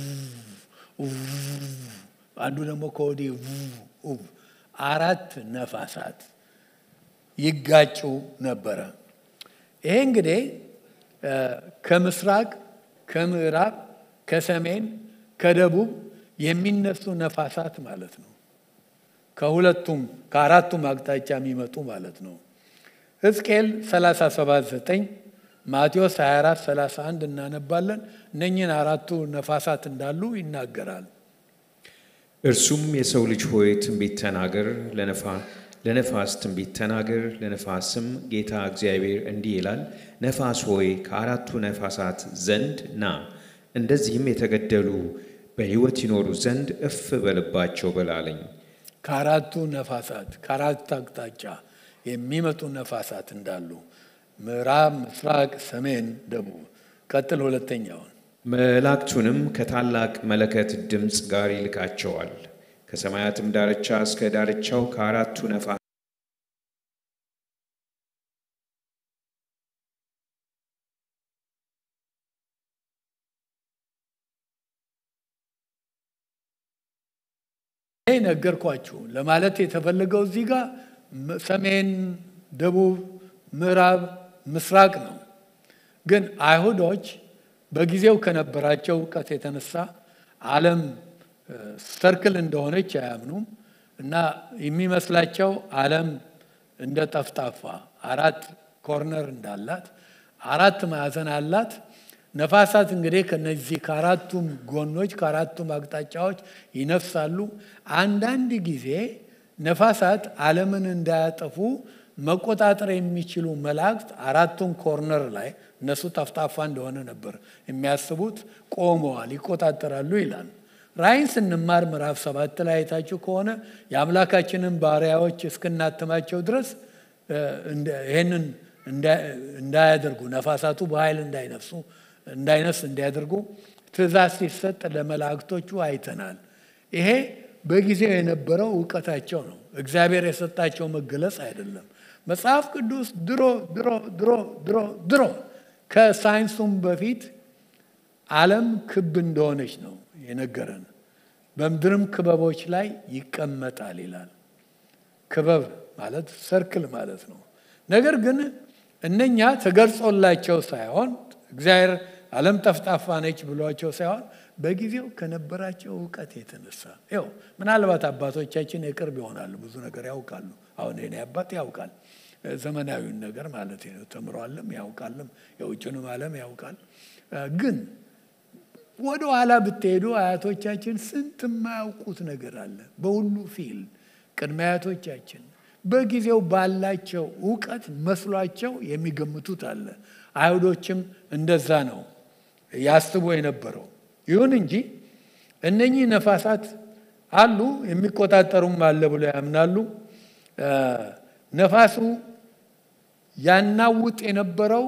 አንዱ ደግሞ ከወዲህ አራት ነፋሳት ይጋጩ ነበረ። ይሄ እንግዲህ ከምስራቅ፣ ከምዕራብ፣ ከሰሜን፣ ከደቡብ የሚነሱ ነፋሳት ማለት ነው። ከሁለቱም ከአራቱም አቅጣጫ የሚመጡ ማለት ነው። ሕዝቅኤል 37፥9 ማቴዎስ 24 31 እናነባለን። እነኝህን አራቱ ነፋሳት እንዳሉ ይናገራል። እርሱም የሰው ልጅ ሆይ ትንቢት ተናገር፣ ለነፋስ ትንቢት ተናገር፣ ለነፋስም ጌታ እግዚአብሔር እንዲህ ይላል፣ ነፋስ ሆይ ከአራቱ ነፋሳት ዘንድ ና፣ እንደዚህም የተገደሉ በሕይወት ይኖሩ ዘንድ እፍ በልባቸው በላለኝ። ከአራቱ ነፋሳት ከአራት አቅጣጫ የሚመጡ ነፋሳት እንዳሉ ምዕራብ፣ ምስራቅ፣ ሰሜን፣ ደቡብ። ቀጥል ሁለተኛውን መላእክቱንም ከታላቅ መለከት ድምፅ ጋር ይልካቸዋል። ከሰማያትም ዳርቻ እስከ ዳርቻው ከአራቱ ነፋ ይህ ነገርኳችሁ ለማለት የተፈለገው እዚህ ጋር ሰሜን፣ ደቡብ፣ ምዕራብ፣ ምስራቅ ነው። ግን አይሁዶች በጊዜው ከነበራቸው እውቀት የተነሳ ዓለም ሰርክል እንደሆነች አያምኑም እና የሚመስላቸው ዓለም እንደ ጠፍጣፋ አራት ኮርነር እንዳላት አራት ማዕዘን አላት። ነፋሳት እንግዲህ ከነዚህ ከአራቱም ጎኖች ከአራቱም አቅጣጫዎች ይነፍሳሉ። አንዳንድ ጊዜ ነፋሳት ዓለምን እንዳያጠፉ መቆጣጠር የሚችሉ መላእክት አራቱን ኮርነር ላይ እነሱ ጠፍጣፋ እንደሆነ ነበር የሚያስቡት ቆመዋል፣ ይቆጣጠራሉ ይላል። ራእይን ስንማር ምዕራፍ ሰባት ላይ አይታችሁ ከሆነ የአምላካችንን ባሪያዎች እስክናትማቸው ድረስ ይህንን እንዳያደርጉ ነፋሳቱ በኃይል እንዳይነፍሱ እንዳይነፍስ እንዲያደርጉ ትእዛዝ ሲሰጥ ለመላእክቶቹ አይተናል። ይሄ በጊዜው የነበረው እውቀታቸው ነው። እግዚአብሔር የሰጣቸው መገለጽ አይደለም። መጽሐፍ ቅዱስ ድሮ ድሮ ድሮ ድሮ ድሮ ከሳይንሱም በፊት ዓለም ክብ እንደሆነች ነው የነገረን። በምድርም ክበቦች ላይ ይቀመጣል ይላል። ክበብ ማለት ሰርክል ማለት ነው። ነገር ግን እነኛ ተገልጾላቸው ሳይሆን እግዚአብሔር ዓለም ጠፍጣፋ ነች ብሏቸው ሳይሆን በጊዜው ከነበራቸው እውቀት የተነሳ ይኸው ምናልባት አባቶቻችን የቅርብ ይሆናሉ፣ ብዙ ነገር ያውቃሉ። አሁን የኔ አባት ያውቃል፣ ዘመናዊውን ነገር ማለት ነው። ተምሯልም ያውቃልም፣ የውጭንም ዓለም ያውቃል። ግን ወደ ኋላ ብትሄዱ አያቶቻችን ስንት የማያውቁት ነገር አለ። በሁሉ ፊልድ ቅድመ አያቶቻችን በጊዜው ባላቸው እውቀት መስሏቸው የሚገምቱት አለ። አይሁዶችም እንደዛ ነው ያስቡ የነበረው። ይሁን እንጂ እነኚህ ነፋሳት አሉ፣ የሚቆጣጠሩም አለ ብሎ ያምናሉ። ነፋሱ ያናውጥ የነበረው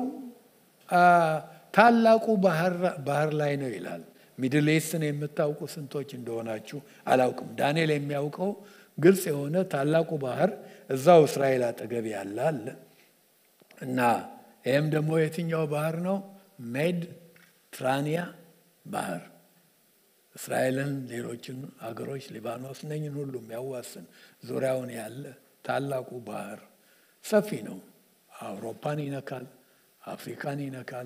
ታላቁ ባህር ላይ ነው ይላል። ሚድል ኢስትን የምታውቁ ስንቶች እንደሆናችሁ አላውቅም። ዳንኤል የሚያውቀው ግልጽ የሆነ ታላቁ ባህር እዛው እስራኤል አጠገብ ያለ አለ እና ይህም ደግሞ የትኛው ባህር ነው? ሜዲትራኒያ ባህር እስራኤልን፣ ሌሎችን አገሮች ሊባኖስ ነኝን ሁሉ የሚያዋስን ዙሪያውን ያለ ታላቁ ባህር ሰፊ ነው። አውሮፓን ይነካል፣ አፍሪካን ይነካል።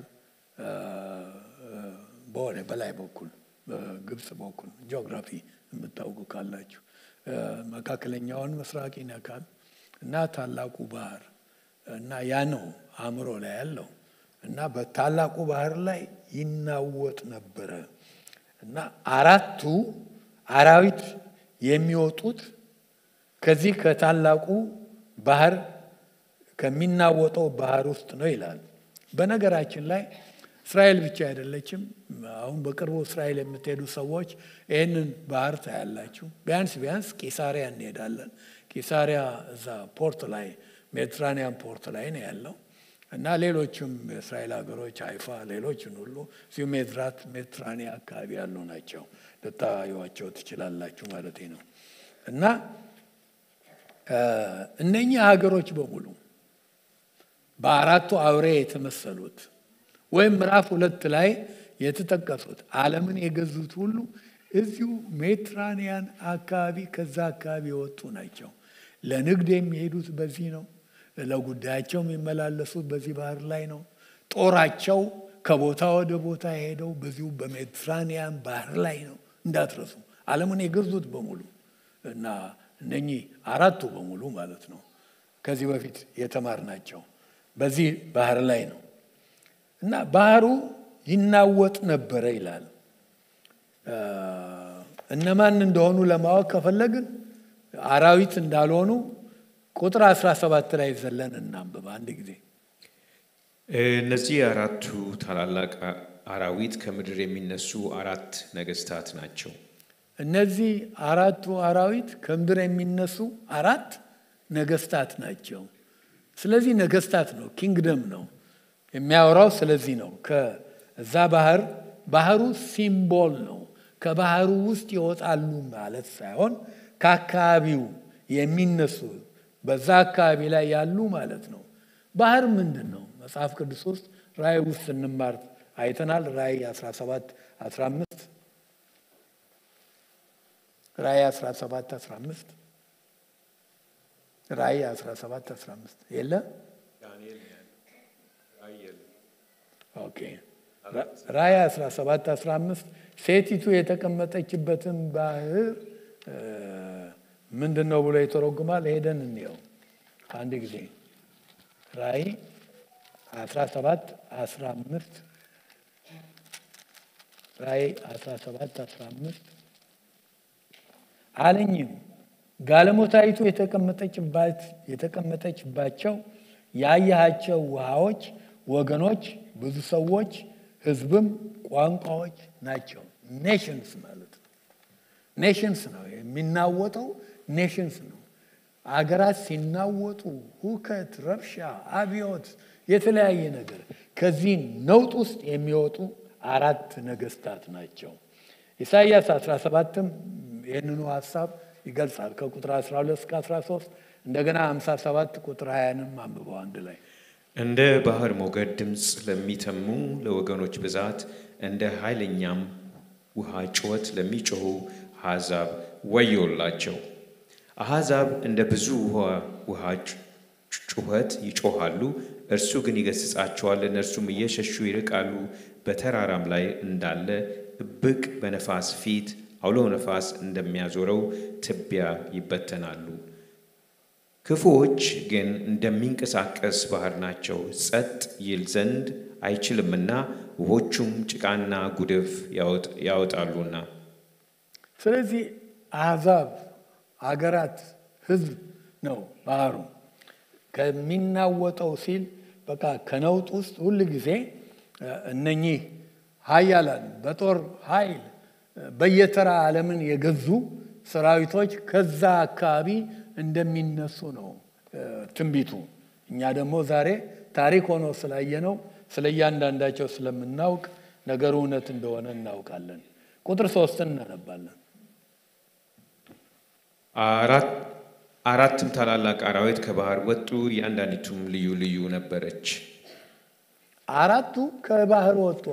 በወደ በላይ በኩል በግብፅ በኩል ጂኦግራፊ የምታውቁ ካላችሁ መካከለኛውን ምስራቅ ይነካል እና ታላቁ ባህር እና ያ ነው አእምሮ ላይ ያለው እና በታላቁ ባህር ላይ ይናወጥ ነበረ እና አራቱ አራዊት የሚወጡት ከዚህ ከታላቁ ባህር ከሚናወጠው ባህር ውስጥ ነው ይላል። በነገራችን ላይ እስራኤል ብቻ አይደለችም። አሁን በቅርቡ እስራኤል የምትሄዱ ሰዎች ይህንን ባህር ታያላችሁ። ቢያንስ ቢያንስ ቂሳሪያ እንሄዳለን። ቂሳሪያ እዛ ፖርት ላይ ሜዲትራኒያን ፖርት ላይ ነው ያለው እና ሌሎችም የእስራኤል ሀገሮች አይፋ፣ ሌሎችን ሁሉ እዚሁ ሜድራት ሜዲትራኒያ አካባቢ ያሉ ናቸው። ልታዩዋቸው ትችላላችሁ ማለት ነው እና እነኚህ ሀገሮች በሙሉ በአራቱ አውሬ የተመሰሉት ወይም ምዕራፍ ሁለት ላይ የተጠቀሱት ዓለምን የገዙት ሁሉ እዚሁ ሜዲትራኒያን አካባቢ ከዛ አካባቢ የወጡ ናቸው። ለንግድ የሚሄዱት በዚህ ነው። ለጉዳያቸው የሚመላለሱት በዚህ ባህር ላይ ነው። ጦራቸው ከቦታ ወደ ቦታ የሄደው በዚሁ በሜዲትራኒያን ባህር ላይ ነው። እንዳትረሱ ዓለምን የገዙት በሙሉ እና እነኚህ አራቱ በሙሉ ማለት ነው ከዚህ በፊት የተማርናቸው በዚህ ባህር ላይ ነው እና ባህሩ ይናወጥ ነበረ ይላል። እነማን እንደሆኑ ለማወቅ ከፈለግን አራዊት እንዳልሆኑ ቁጥር 17 ላይ ዘለን እናንብብ አንድ ጊዜ። እነዚህ አራቱ ታላላቅ አራዊት ከምድር የሚነሱ አራት ነገስታት ናቸው። እነዚህ አራቱ አራዊት ከምድር የሚነሱ አራት ነገስታት ናቸው። ስለዚህ ነገስታት ነው፣ ኪንግደም ነው የሚያወራው። ስለዚህ ነው ከዛ ባህር ባህሩ ሲምቦል ነው። ከባህሩ ውስጥ ይወጣሉ ማለት ሳይሆን ከአካባቢው የሚነሱ በዛ አካባቢ ላይ ያሉ ማለት ነው። ባህር ምንድን ነው? መጽሐፍ ቅዱስ ውስጥ ራእይ ውስጥ እንማር አይተናል። ራእይ 17 15 ራእይ 17 15 ራእይ 17 15 የለ ኦኬ። ራእይ 17 15 ሴቲቱ የተቀመጠችበትን ባህር ምንድን ነው ብሎ ይተረጉማል። ሄደን እንየው አንድ ጊዜ ራእይ 17 15 ራእይ 17 15 አለኝም ጋለሞታይቱ የተቀመጠችባቸው ያያሃቸው ውሃዎች ወገኖች፣ ብዙ ሰዎች፣ ህዝብም ቋንቋዎች ናቸው። ኔሽንስ ማለት ነው። ኔሽንስ ነው የሚናወጠው፣ ኔሽንስ ነው። አገራት ሲናወጡ ሁከት፣ ረብሻ፣ አብዮት፣ የተለያየ ነገር ከዚህ ነውጥ ውስጥ የሚወጡ አራት ነገስታት ናቸው። ኢሳይያስ 17ም ይህንኑ ሀሳብ ይገልጻል። ከቁጥር 12 እስከ 13 እንደገና 57 ቁጥር 20ንም አንብበው አንድ ላይ እንደ ባህር ሞገድ ድምፅ ለሚተሙ ለወገኖች ብዛት እንደ ኃይለኛም ውሃ ጩኸት ለሚጮኹ አሕዛብ ወዮላቸው። አሕዛብ እንደ ብዙ ውሃ ጩኸት ይጮኻሉ፣ እርሱ ግን ይገሥጻቸዋል። እነርሱም እየሸሹ ይርቃሉ። በተራራም ላይ እንዳለ እብቅ በነፋስ ፊት አውሎ ነፋስ እንደሚያዞረው ትቢያ ይበተናሉ። ክፉዎች ግን እንደሚንቀሳቀስ ባህር ናቸው፣ ጸጥ ይል ዘንድ አይችልምና ውሆቹም ጭቃና ጉድፍ ያወጣሉና። ስለዚህ አሕዛብ፣ አገራት፣ ህዝብ ነው ባህሩ። ከሚናወጠው ሲል በቃ ከነውጥ ውስጥ ሁል ጊዜ እነኚህ ሀያላን በጦር ኃይል በየተራ ዓለምን የገዙ ሰራዊቶች ከዛ አካባቢ እንደሚነሱ ነው ትንቢቱ። እኛ ደግሞ ዛሬ ታሪክ ሆኖ ስላየነው ስለ እያንዳንዳቸው ስለምናውቅ ነገሩ እውነት እንደሆነ እናውቃለን። ቁጥር ሶስትን እናነባለን። አራትም ታላላቅ አራዊት ከባህር ወጡ፣ እያንዳንዲቱም ልዩ ልዩ ነበረች። አራቱ ከባህር ወጡ።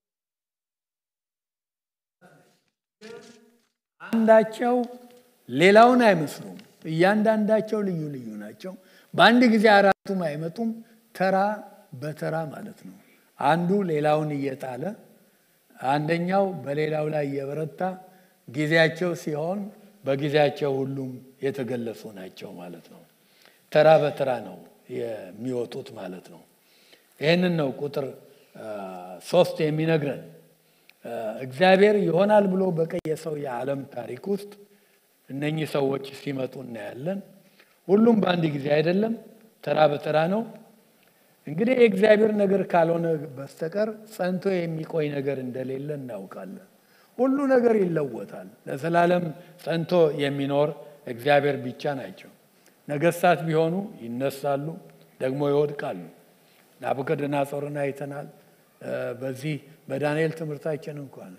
አንዳቸው ሌላውን አይመስሉም። እያንዳንዳቸው ልዩ ልዩ ናቸው። በአንድ ጊዜ አራቱም አይመጡም። ተራ በተራ ማለት ነው። አንዱ ሌላውን እየጣለ አንደኛው በሌላው ላይ እየበረታ ጊዜያቸው ሲሆን በጊዜያቸው ሁሉም የተገለጹ ናቸው ማለት ነው። ተራ በተራ ነው የሚወጡት ማለት ነው። ይህንን ነው ቁጥር ሶስት የሚነግረን። እግዚአብሔር ይሆናል ብሎ በቀየሰው የዓለም ታሪክ ውስጥ እነኚህ ሰዎች ሲመጡ እናያለን። ሁሉም በአንድ ጊዜ አይደለም፣ ተራ በተራ ነው። እንግዲህ የእግዚአብሔር ነገር ካልሆነ በስተቀር ጸንቶ የሚቆይ ነገር እንደሌለ እናውቃለን። ሁሉ ነገር ይለወጣል። ለዘላለም ጸንቶ የሚኖር እግዚአብሔር ብቻ ናቸው። ነገስታት ቢሆኑ ይነሳሉ፣ ደግሞ ይወድቃሉ። ናቡከደነፆርን አይተናል። በዚህ በዳንኤል ትምህርታችን እንኳን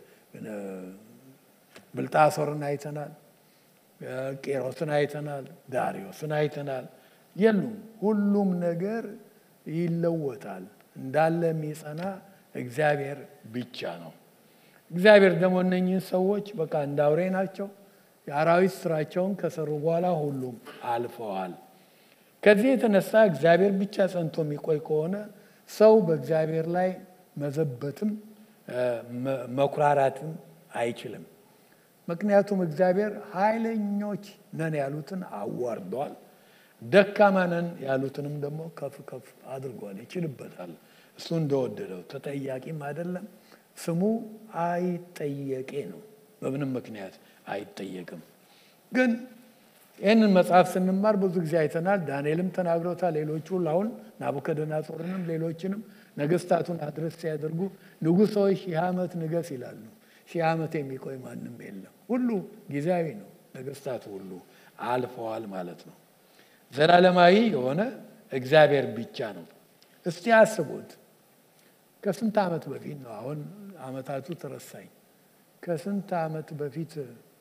ብልጣሶርን አይተናል፣ ቄሮስን አይተናል፣ ዳሪዮስን አይተናል። የሉም። ሁሉም ነገር ይለወጣል። እንዳለ የሚጸና እግዚአብሔር ብቻ ነው። እግዚአብሔር ደግሞ እነኝህን ሰዎች በቃ እንደ አውሬ ናቸው። የአራዊት ስራቸውን ከሰሩ በኋላ ሁሉም አልፈዋል። ከዚህ የተነሳ እግዚአብሔር ብቻ ጸንቶ የሚቆይ ከሆነ ሰው በእግዚአብሔር ላይ መዘበትም መኩራራትም አይችልም። ምክንያቱም እግዚአብሔር ኃይለኞች ነን ያሉትን አዋርዷል፣ ደካማ ነን ያሉትንም ደግሞ ከፍ ከፍ አድርጓል። ይችልበታል። እሱ እንደወደደው ተጠያቂም አይደለም። ስሙ አይጠየቄ ነው። በምንም ምክንያት አይጠየቅም። ግን ይህንን መጽሐፍ ስንማር ብዙ ጊዜ አይተናል። ዳንኤልም ተናግሮታል። ሌሎቹ አሁን ናቡከደነፆርንም ሌሎችንም ነገስታቱን አድረስ ሲያደርጉ ንጉሥ ሆይ ሺህ ዓመት ንገስ ይላሉ። ሺህ ዓመት የሚቆይ ማንም የለም። ሁሉ ጊዜያዊ ነው። ነገስታቱ ሁሉ አልፈዋል ማለት ነው። ዘላለማዊ የሆነ እግዚአብሔር ብቻ ነው። እስቲ አስቡት። ከስንት ዓመት በፊት ነው? አሁን ዓመታቱ ተረሳኝ። ከስንት ዓመት በፊት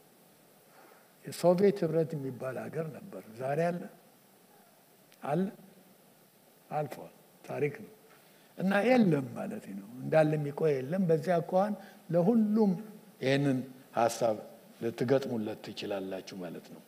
የሶቪየት ህብረት የሚባል ሀገር ነበር። ዛሬ አለ አለ አልፏል። ታሪክ ነው እና የለም ማለት ነው። እንዳለ የሚቆይ የለም። በዚያ አኳኋን ለሁሉም ይህንን ሀሳብ ልትገጥሙለት ትችላላችሁ ማለት ነው።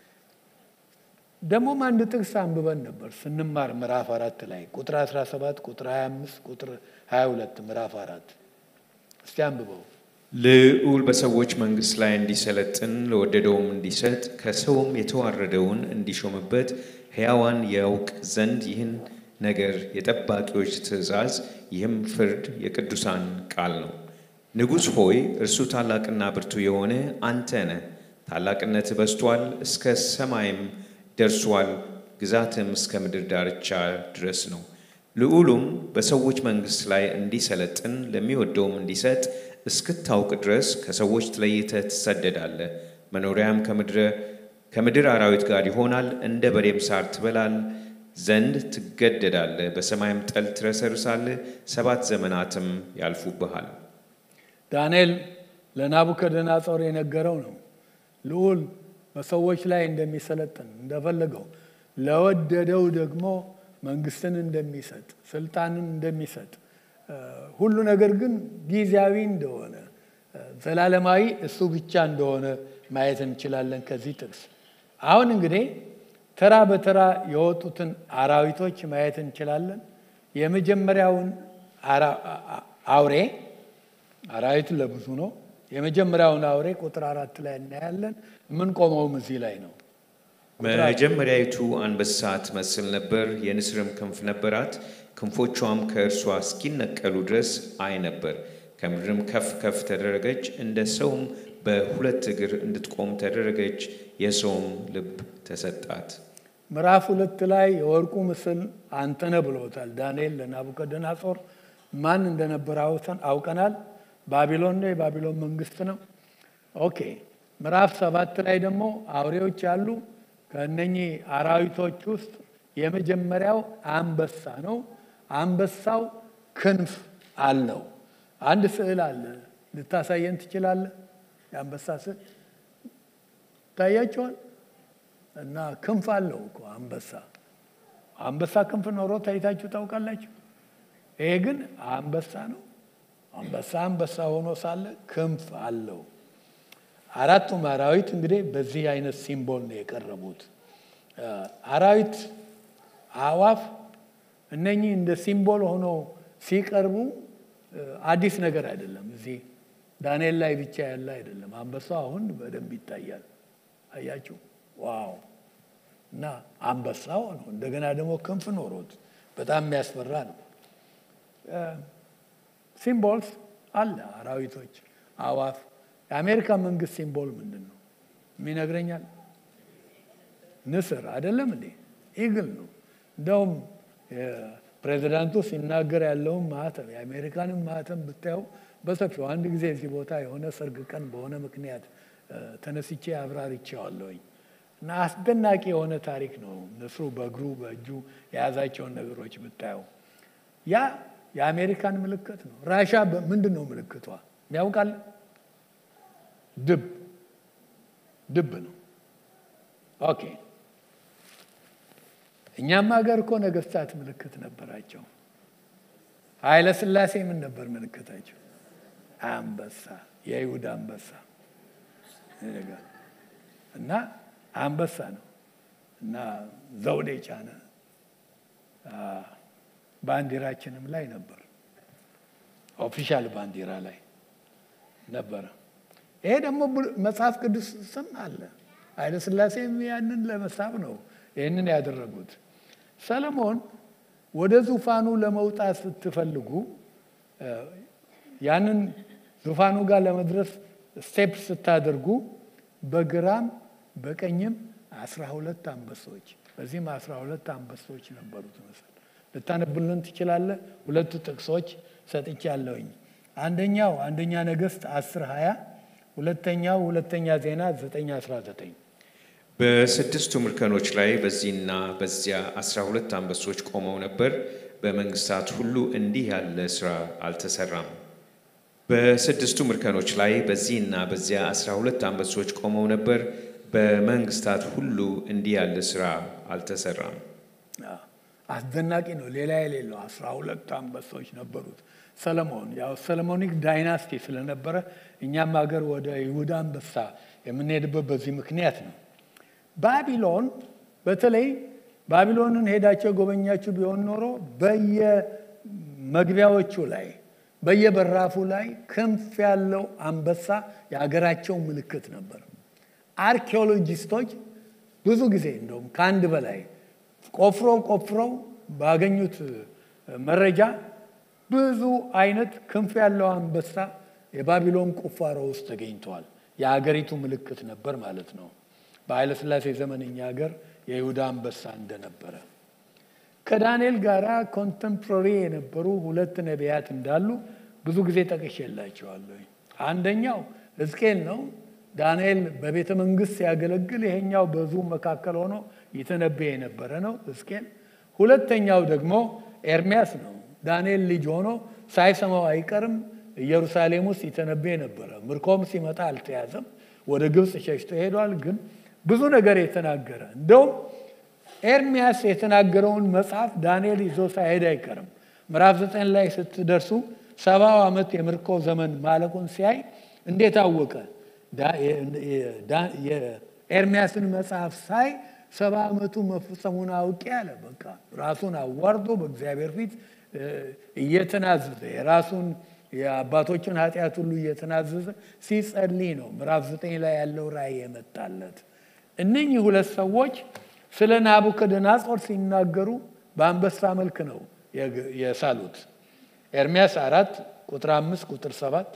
ደግሞም አንድ ጥቅስ አንብበን ነበር ስንማር ምዕራፍ አራት ላይ ቁጥር 17 ቁጥር 25 ቁጥር 22 ምዕራፍ አራት እስቲ አንብበው። ልዑል በሰዎች መንግስት ላይ እንዲሰለጥን ለወደደውም እንዲሰጥ ከሰውም የተዋረደውን እንዲሾምበት ሕያዋን ያውቅ ዘንድ ይህን ነገር የጠባቂዎች ትእዛዝ ይህም ፍርድ የቅዱሳን ቃል ነው። ንጉሥ ሆይ እርሱ ታላቅና ብርቱ የሆነ አንተ ነህ። ታላቅነት በዝቷል፣ እስከ ሰማይም ደርሷል፣ ግዛትም እስከ ምድር ዳርቻ ድረስ ነው። ልዑሉም በሰዎች መንግሥት ላይ እንዲሰለጥን ለሚወደውም እንዲሰጥ እስክታውቅ ድረስ ከሰዎች ተለይተህ ትሰደዳለህ። መኖሪያም ከምድር አራዊት ጋር ይሆናል። እንደ በሬም ሳር ትበላል ዘንድ ትገደዳለህ። በሰማይም ጠል ትረሰርሳለህ። ሰባት ዘመናትም ያልፉብሃል። ዳንኤል ለናቡከደነጾር የነገረው ነው። ልዑል በሰዎች ላይ እንደሚሰለጥን እንደፈለገው፣ ለወደደው ደግሞ መንግስትን እንደሚሰጥ ስልጣንን እንደሚሰጥ ሁሉ ነገር ግን ጊዜያዊ እንደሆነ ዘላለማዊ እሱ ብቻ እንደሆነ ማየት እንችላለን ከዚህ ጥቅስ። አሁን እንግዲህ ተራ በተራ የወጡትን አራዊቶች ማየት እንችላለን። የመጀመሪያውን አውሬ አራዊት ለብዙ ነው። የመጀመሪያውን አውሬ ቁጥር አራት ላይ እናያለን። የምንቆመውም እዚህ ላይ ነው። መጀመሪያይቱ አንበሳ ትመስል ነበር፣ የንስርም ክንፍ ነበራት። ክንፎቿም ከእርሷ እስኪነቀሉ ድረስ አይ ነበር። ከምድርም ከፍ ከፍ ተደረገች፣ እንደ ሰውም በሁለት እግር እንድትቆም ተደረገች። የሰውም ልብ ተሰጣት። ምዕራፍ ሁለት ላይ የወርቁ ምስል አንተነ ብሎታል ዳንኤል ለናቡከደነጾር። ማን እንደነበረ አውቀናል። ባቢሎን ነው፣ የባቢሎን መንግስት ነው። ኦኬ። ምዕራፍ ሰባት ላይ ደግሞ አውሬዎች አሉ። ከእነኚህ አራዊቶች ውስጥ የመጀመሪያው አንበሳ ነው። አንበሳው ክንፍ አለው። አንድ ስዕል አለ፣ ልታሳየን ትችላለህ? የአንበሳ ስዕል ይታያቸዋል። እና ክንፍ አለው እኮ አንበሳ። አንበሳ ክንፍ ኖሮ ታይታችሁ ታውቃላችሁ? ይሄ ግን አንበሳ ነው። አንበሳ አንበሳ ሆኖ ሳለ ክንፍ አለው። አራቱም አራዊት እንግዲህ በዚህ አይነት ሲምቦል ነው የቀረቡት። አራዊት፣ አእዋፍ እነኚህ እንደ ሲምቦል ሆነው ሲቀርቡ አዲስ ነገር አይደለም። እዚህ ዳንኤል ላይ ብቻ ያለ አይደለም። አንበሳው አሁን በደንብ ይታያል። አያችሁ? ዋው! እና አንበሳው ነው። እንደገና ደግሞ ክንፍ ኖሮት በጣም የሚያስፈራ ነው። ሲምቦልስ አለ። አራዊቶች፣ አእዋፍ የአሜሪካ መንግስት ሲምቦል ምንድን ነው የሚነግረኛል? ንስር አይደለም እንዴ? ኢግል ነው። እንደውም ፕሬዚዳንቱ ሲናገር ያለውን ማህተም የአሜሪካንን ማህተም ብታየው በሰፊው አንድ ጊዜ እዚህ ቦታ የሆነ ሰርግ ቀን በሆነ ምክንያት ተነስቼ አብራርቼዋለሁኝ እና አስደናቂ የሆነ ታሪክ ነው። ንስሩ በእግሩ በእጁ የያዛቸውን ነገሮች ብታየው ያ የአሜሪካን ምልክት ነው። ራሻ ምንድን ነው ምልክቷ ያውቃል? ድብ ድብ ነው። ኦኬ እኛም ሀገር እኮ ነገስታት ምልክት ነበራቸው። ኃይለ ሥላሴ ምን ነበር ምልክታቸው? አንበሳ፣ የይሁዳ አንበሳ እና አንበሳ ነው እና ዘውድ የጫነ ባንዲራችንም ላይ ነበር። ኦፊሻል ባንዲራ ላይ ነበረ። ይሄ ደግሞ መጽሐፍ ቅዱስ ስም አለ። ኃይለ ሥላሴም ያንን ለመሳብ ነው ይህንን ያደረጉት። ሰለሞን ወደ ዙፋኑ ለመውጣት ስትፈልጉ ያንን ዙፋኑ ጋር ለመድረስ ስቴፕ ስታደርጉ በግራም በቀኝም አስራ ሁለት አንበሶች በዚህም አስራ ሁለት አንበሶች ነበሩት መሰል ልታነብልን ትችላለህ? ሁለቱ ጥቅሶች ሰጥቻለሁኝ። አንደኛው አንደኛ ነገሥት አስር ሀያ ሁለተኛው ሁለተኛ ዜና ዘጠኝ አስራ ዘጠኝ በስድስቱ እርከኖች ላይ በዚህና በዚያ አስራ ሁለት አንበሶች ቆመው ነበር። በመንግስታት ሁሉ እንዲህ ያለ ስራ አልተሰራም። በስድስቱ እርከኖች ላይ በዚህና በዚያ አስራ ሁለት አንበሶች ቆመው ነበር። በመንግስታት ሁሉ እንዲህ ያለ ስራ አልተሰራም። አስደናቂ ነው። ሌላ የሌለው አስራ ሁለት አንበሶች ነበሩት። ሰለሞን ያው ሰለሞኒክ ዳይናስቲ ስለነበረ እኛም ሀገር ወደ ይሁዳ አንበሳ የምንሄድበት በዚህ ምክንያት ነው። ባቢሎን በተለይ ባቢሎንን ሄዳቸው ጎበኛችሁ ቢሆን ኖሮ በየመግቢያዎቹ ላይ በየበራፉ ላይ ክንፍ ያለው አንበሳ የሀገራቸው ምልክት ነበር። አርኪኦሎጂስቶች ብዙ ጊዜ እንደውም ከአንድ በላይ ቆፍረው ቆፍረው ባገኙት መረጃ ብዙ አይነት ክንፍ ያለው አንበሳ የባቢሎን ቁፋሮ ውስጥ ተገኝተዋል። የሀገሪቱ ምልክት ነበር ማለት ነው። በኃይለሥላሴ ዘመን እኛ ሀገር የይሁዳ አንበሳ እንደነበረ ከዳንኤል ጋር ኮንተምፖራሪ የነበሩ ሁለት ነቢያት እንዳሉ ብዙ ጊዜ ጠቅሼላቸዋለሁ። አንደኛው ሕዝቅኤል ነው። ዳንኤል በቤተ መንግስት ሲያገለግል፣ ይሄኛው በዙ መካከል ሆኖ ይተነበየ የነበረ ነው ሕዝቅኤል። ሁለተኛው ደግሞ ኤርሚያስ ነው። ዳንኤል ልጅ ሆኖ ሳይሰማው አይቀርም ኢየሩሳሌም ውስጥ ይተነበየ ነበረ። ምርኮም ሲመጣ አልተያዘም፣ ወደ ግብፅ ሸሽቶ ሄዷል። ግን ብዙ ነገር የተናገረ እንደውም ኤርሚያስ የተናገረውን መጽሐፍ ዳንኤል ይዞ ሳይሄድ አይቀርም። ምዕራፍ ዘጠኝ ላይ ስትደርሱ ሰባው ዓመት የምርኮ ዘመን ማለቁን ሲያይ እንዴት አወቀ? የኤርሚያስን መጽሐፍ ሳይ ሰባ ዓመቱ መፈጸሙን አውቄ አለ። በቃ ራሱን አዋርዶ በእግዚአብሔር ፊት እየተናዘዘ የራሱን የአባቶችን ኃጢአት ሁሉ እየተናዘዘ ሲጸልይ ነው ምዕራፍ ዘጠኝ ላይ ያለው ራእይ የመጣለት። እነኚህ ሁለት ሰዎች ስለ ናቡከደነጾር ሲናገሩ በአንበሳ መልክ ነው የሳሉት። ኤርሚያስ አራት ቁጥር አምስት ቁጥር ሰባት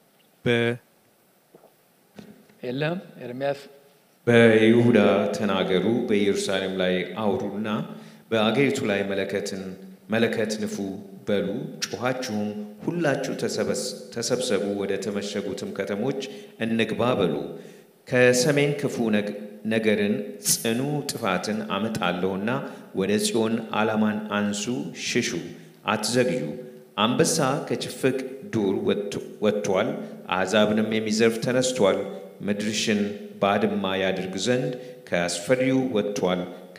የለም ኤርሚያስ በይሁዳ ተናገሩ፣ በኢየሩሳሌም ላይ አውሩና በአገሪቱ ላይ መለከትን መለከት ንፉ በሉ፣ ጩኻችሁም ሁላችሁ ተሰብሰቡ፣ ወደ ተመሸጉትም ከተሞች እንግባ በሉ። ከሰሜን ክፉ ነገርን ጽኑ ጥፋትን አመጣለሁና ወደ ጽዮን ዓላማን አንሱ፣ ሽሹ፣ አትዘግዩ። አንበሳ ከችፍቅ ዱር ወጥቷል፣ አሕዛብንም የሚዘርፍ ተነስቷል። ምድርሽን ባድማ ያድርግ ዘንድ ከአስፈሪው ወጥቷል።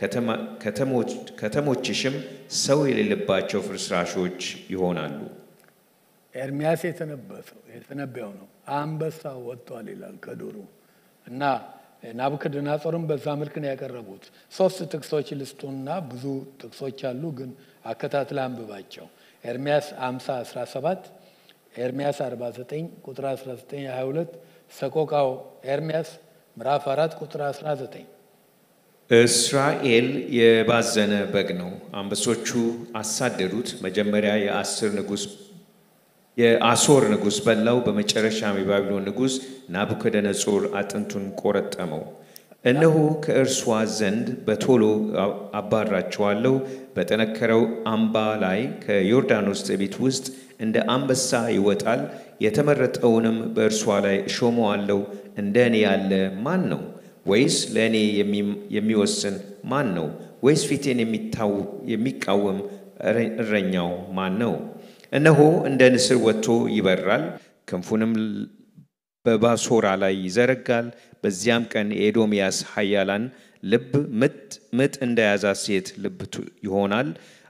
ከተሞችሽም ሰው የሌለባቸው ፍርስራሾች ይሆናሉ። ኤርሚያስ የተነበየው ነው። አንበሳ ወጥቷል ይላል ከዱሩ እና ናቡከደነጾርም በዛ መልክ ነው ያቀረቡት። ሶስት ጥቅሶች ልስጡና ብዙ ጥቅሶች አሉ፣ ግን አከታትለ አንብባቸው። ኤርሚያስ 50 17 ኤርሚያስ 49 ቁጥር 19 22 ሰቆቃው ኤርሚያስ ምዕራፍ 4 ቁጥር 19 እስራኤል የባዘነ በግ ነው፣ አንበሶቹ አሳደዱት። መጀመሪያ የአስር ንጉሥ የአሦር ንጉሥ በላው፣ በመጨረሻም የባቢሎን ንጉሥ ናቡከደነጾር አጥንቱን ቆረጠመው። እነሆ ከእርሷ ዘንድ በቶሎ አባራቸዋለሁ፣ በጠነከረው አምባ ላይ ከዮርዳኖስ ትዕቢት ውስጥ እንደ አንበሳ ይወጣል። የተመረጠውንም በእርሷ ላይ እሾመዋለሁ። እንደ እኔ ያለ ማን ነው? ወይስ ለእኔ የሚወስን ማን ነው? ወይስ ፊቴን የሚቃወም እረኛው ማን ነው? እነሆ እንደ ንስር ወጥቶ ይበራል፣ ክንፉንም በባሶራ ላይ ይዘረጋል። በዚያም ቀን የኤዶምያስ ኃያላን ልብ ምጥ እንደያዛት ሴት ልብ ይሆናል።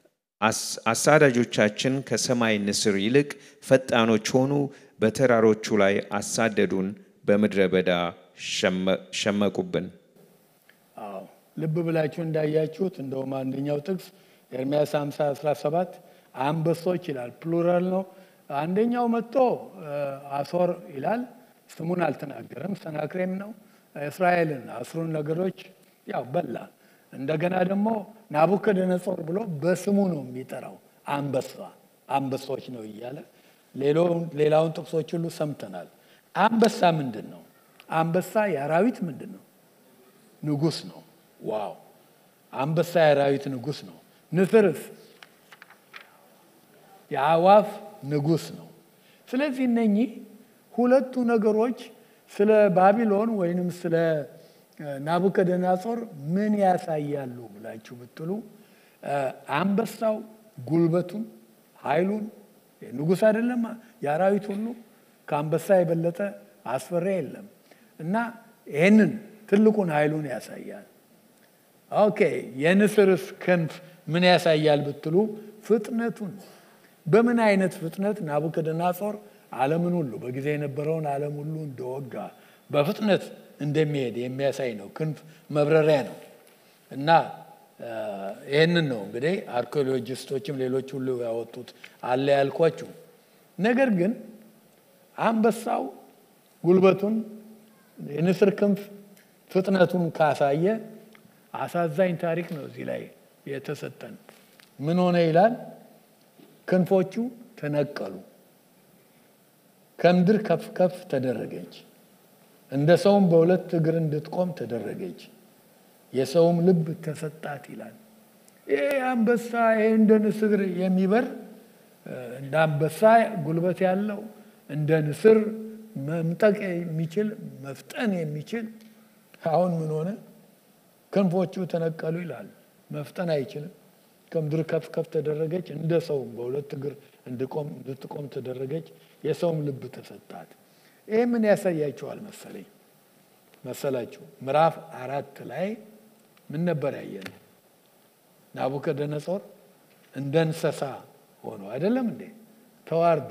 አሳዳጆቻችን ከሰማይ ንስር ይልቅ ፈጣኖች ሆኑ። በተራሮቹ ላይ አሳደዱን፣ በምድረ በዳ ሸመቁብን። አዎ ልብ ብላችሁ እንዳያችሁት እንደውም አንደኛው ጥቅስ ኤርምያስ 50 17 አንበሶች ይላል፣ ፕሉራል ነው። አንደኛው መጥቶ አሶር ይላል፣ ስሙን አልተናገረም። ሰናክሬም ነው። እስራኤልን አስሩን ነገዶች ያው በላ። እንደገና ደግሞ ናቡከደነጾር ብሎ በስሙ ነው የሚጠራው። አንበሳ አንበሶች ነው እያለ ሌላውን ጥቅሶች ሁሉ ሰምተናል። አንበሳ ምንድን ነው? አንበሳ የአራዊት ምንድን ነው? ንጉስ ነው። ዋው! አንበሳ የአራዊት ንጉስ ነው። ንስርስ የአዋፍ ንጉስ ነው። ስለዚህ እነኚህ ሁለቱ ነገሮች ስለ ባቢሎን ወይንም ስለ ናቡከደነጾር ምን ያሳያሉ ብላችሁ ብትሉ አንበሳው ጉልበቱን፣ ኃይሉን ንጉስ አይደለም የአራዊት ሁሉ ከአንበሳ የበለጠ አስፈሪ የለም እና ይህንን ትልቁን ኃይሉን ያሳያል። ኦኬ የንስርስ ክንፍ ምን ያሳያል ብትሉ ፍጥነቱን በምን አይነት ፍጥነት ናቡከደነጾር ዓለምን ሁሉ በጊዜ የነበረውን ዓለም ሁሉ እንደወጋ በፍጥነት እንደሚሄድ የሚያሳይ ነው። ክንፍ መብረሪያ ነው እና ይህንን ነው እንግዲህ አርኪኦሎጂስቶችም ሌሎች ሁሉ ያወጡት አለ ያልኳችሁ። ነገር ግን አንበሳው ጉልበቱን የንስር ክንፍ ፍጥነቱን ካሳየ አሳዛኝ ታሪክ ነው እዚህ ላይ የተሰጠን። ምን ሆነ ይላል? ክንፎቹ ተነቀሉ፣ ከምድር ከፍ ከፍ ተደረገች። እንደ ሰውም በሁለት እግር እንድትቆም ተደረገች፣ የሰውም ልብ ተሰጣት ይላል። ይሄ አንበሳ ይሄ እንደ ንስር የሚበር እንደ አንበሳ ጉልበት ያለው እንደ ንስር መምጠቅ የሚችል መፍጠን የሚችል አሁን ምን ሆነ? ክንፎቹ ተነቀሉ ይላል። መፍጠን አይችልም። ከምድር ከፍ ከፍ ተደረገች፣ እንደ ሰውም በሁለት እግር እንድትቆም ተደረገች፣ የሰውም ልብ ተሰጣት። ይህ ምን ያሳያቸዋል መሰለኝ መሰላችሁ? ምዕራፍ አራት ላይ ምን ነበር ያየነው? ናቡከደነጾር እንደ እንስሳ ሆኖ አይደለም እንዴ? ተዋርዶ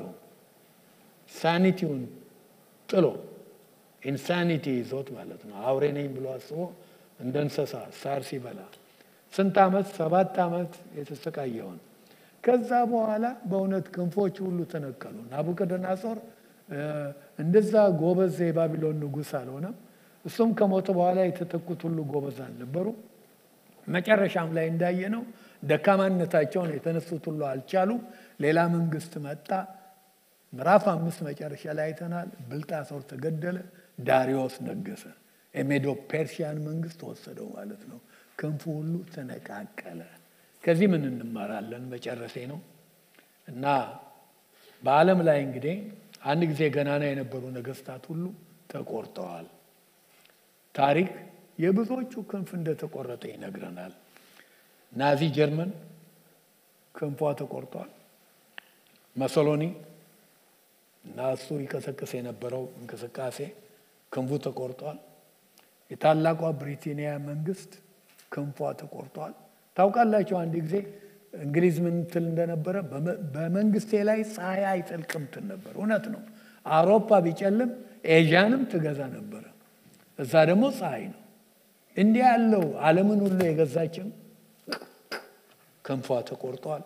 ሳኒቲውን ጥሎ ኢንሳኒቲ ይዞት ማለት ነው። አውሬ ነኝ ብሎ አስቦ እንደ እንስሳ ሳር ሲበላ ስንት ዓመት ሰባት ዓመት የተሰቃየውን ከዛ በኋላ በእውነት ክንፎች ሁሉ ተነቀሉ። ናቡከደነጾር እንደዛ ጎበዝ የባቢሎን ንጉሥ አልሆነም። እሱም ከሞተ በኋላ የተተኩት ሁሉ ጎበዝ አልነበሩ። መጨረሻም ላይ እንዳየነው ደካማነታቸውን የተነሱት ሁሉ አልቻሉ። ሌላ መንግስት መጣ። ምዕራፍ አምስት መጨረሻ ላይ አይተናል። ብልጣሶር ተገደለ፣ ዳሪዮስ ነገሰ። የሜዶ ፔርሺያን መንግስት ወሰደው ማለት ነው። ክንፉ ሁሉ ተነቃቀለ። ከዚህ ምን እንማራለን? መጨረሴ ነው እና በዓለም ላይ እንግዲህ አንድ ጊዜ ገናና የነበሩ ነገስታት ሁሉ ተቆርጠዋል። ታሪክ የብዙዎቹ ክንፍ እንደተቆረጠ ይነግረናል። ናዚ ጀርመን ክንፏ ተቆርጧል። መሰሎኒ እና እሱ ይቀሰቅስ የነበረው እንቅስቃሴ ክንፉ ተቆርጧል። የታላቋ ብሪታንያ መንግስት ክንፏ ተቆርጧል። ታውቃላችሁ አንድ ጊዜ እንግሊዝ ምን ትል እንደነበረ በመንግስቴ ላይ ፀሐይ አይጠልቅም ትል ነበር። እውነት ነው። አውሮፓ ቢጨልም ኤዥያንም ትገዛ ነበረ። እዛ ደግሞ ፀሐይ ነው። እንዲህ ያለው ዓለምን ሁሉ የገዛችም ክንፏ ተቆርጧል።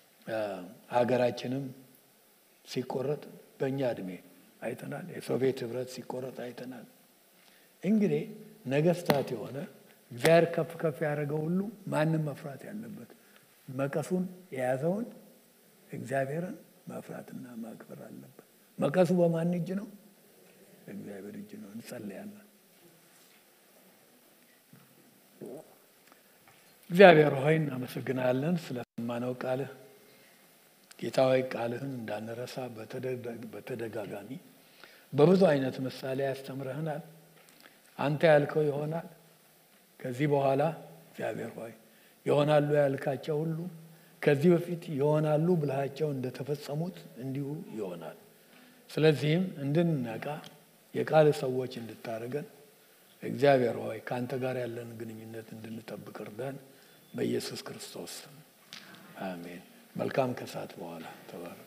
ሀገራችንም ሲቆረጥ በእኛ እድሜ አይተናል። የሶቪየት ህብረት ሲቆረጥ አይተናል። እንግዲህ ነገስታት የሆነ እግዚአብሔር ከፍ ከፍ ያደረገው ሁሉ ማንም መፍራት ያለበት መቀሱን የያዘውን እግዚአብሔርን መፍራትና ማክበር አለበት። መቀሱ በማን እጅ ነው? እግዚአብሔር እጅ ነው። እንጸልያለን። እግዚአብሔር ሆይ እናመሰግናለን ስለሰማነው ቃልህ። ጌታ ሆይ ቃልህን እንዳንረሳ በተደጋጋሚ በብዙ አይነት ምሳሌ ያስተምረህናል። አንተ ያልከው ይሆናል። ከዚህ በኋላ እግዚአብሔር ሆይ ይሆናሉ ያልካቸው ሁሉ ከዚህ በፊት ይሆናሉ ብልሃቸው እንደተፈጸሙት እንዲሁ ይሆናል። ስለዚህም እንድንነቃ የቃል ሰዎች እንድታደርገን እግዚአብሔር ሆይ ከአንተ ጋር ያለን ግንኙነት እንድንጠብቅ እርዳን። በኢየሱስ ክርስቶስ አሜን። መልካም ከሰዓት በኋላ ተባረ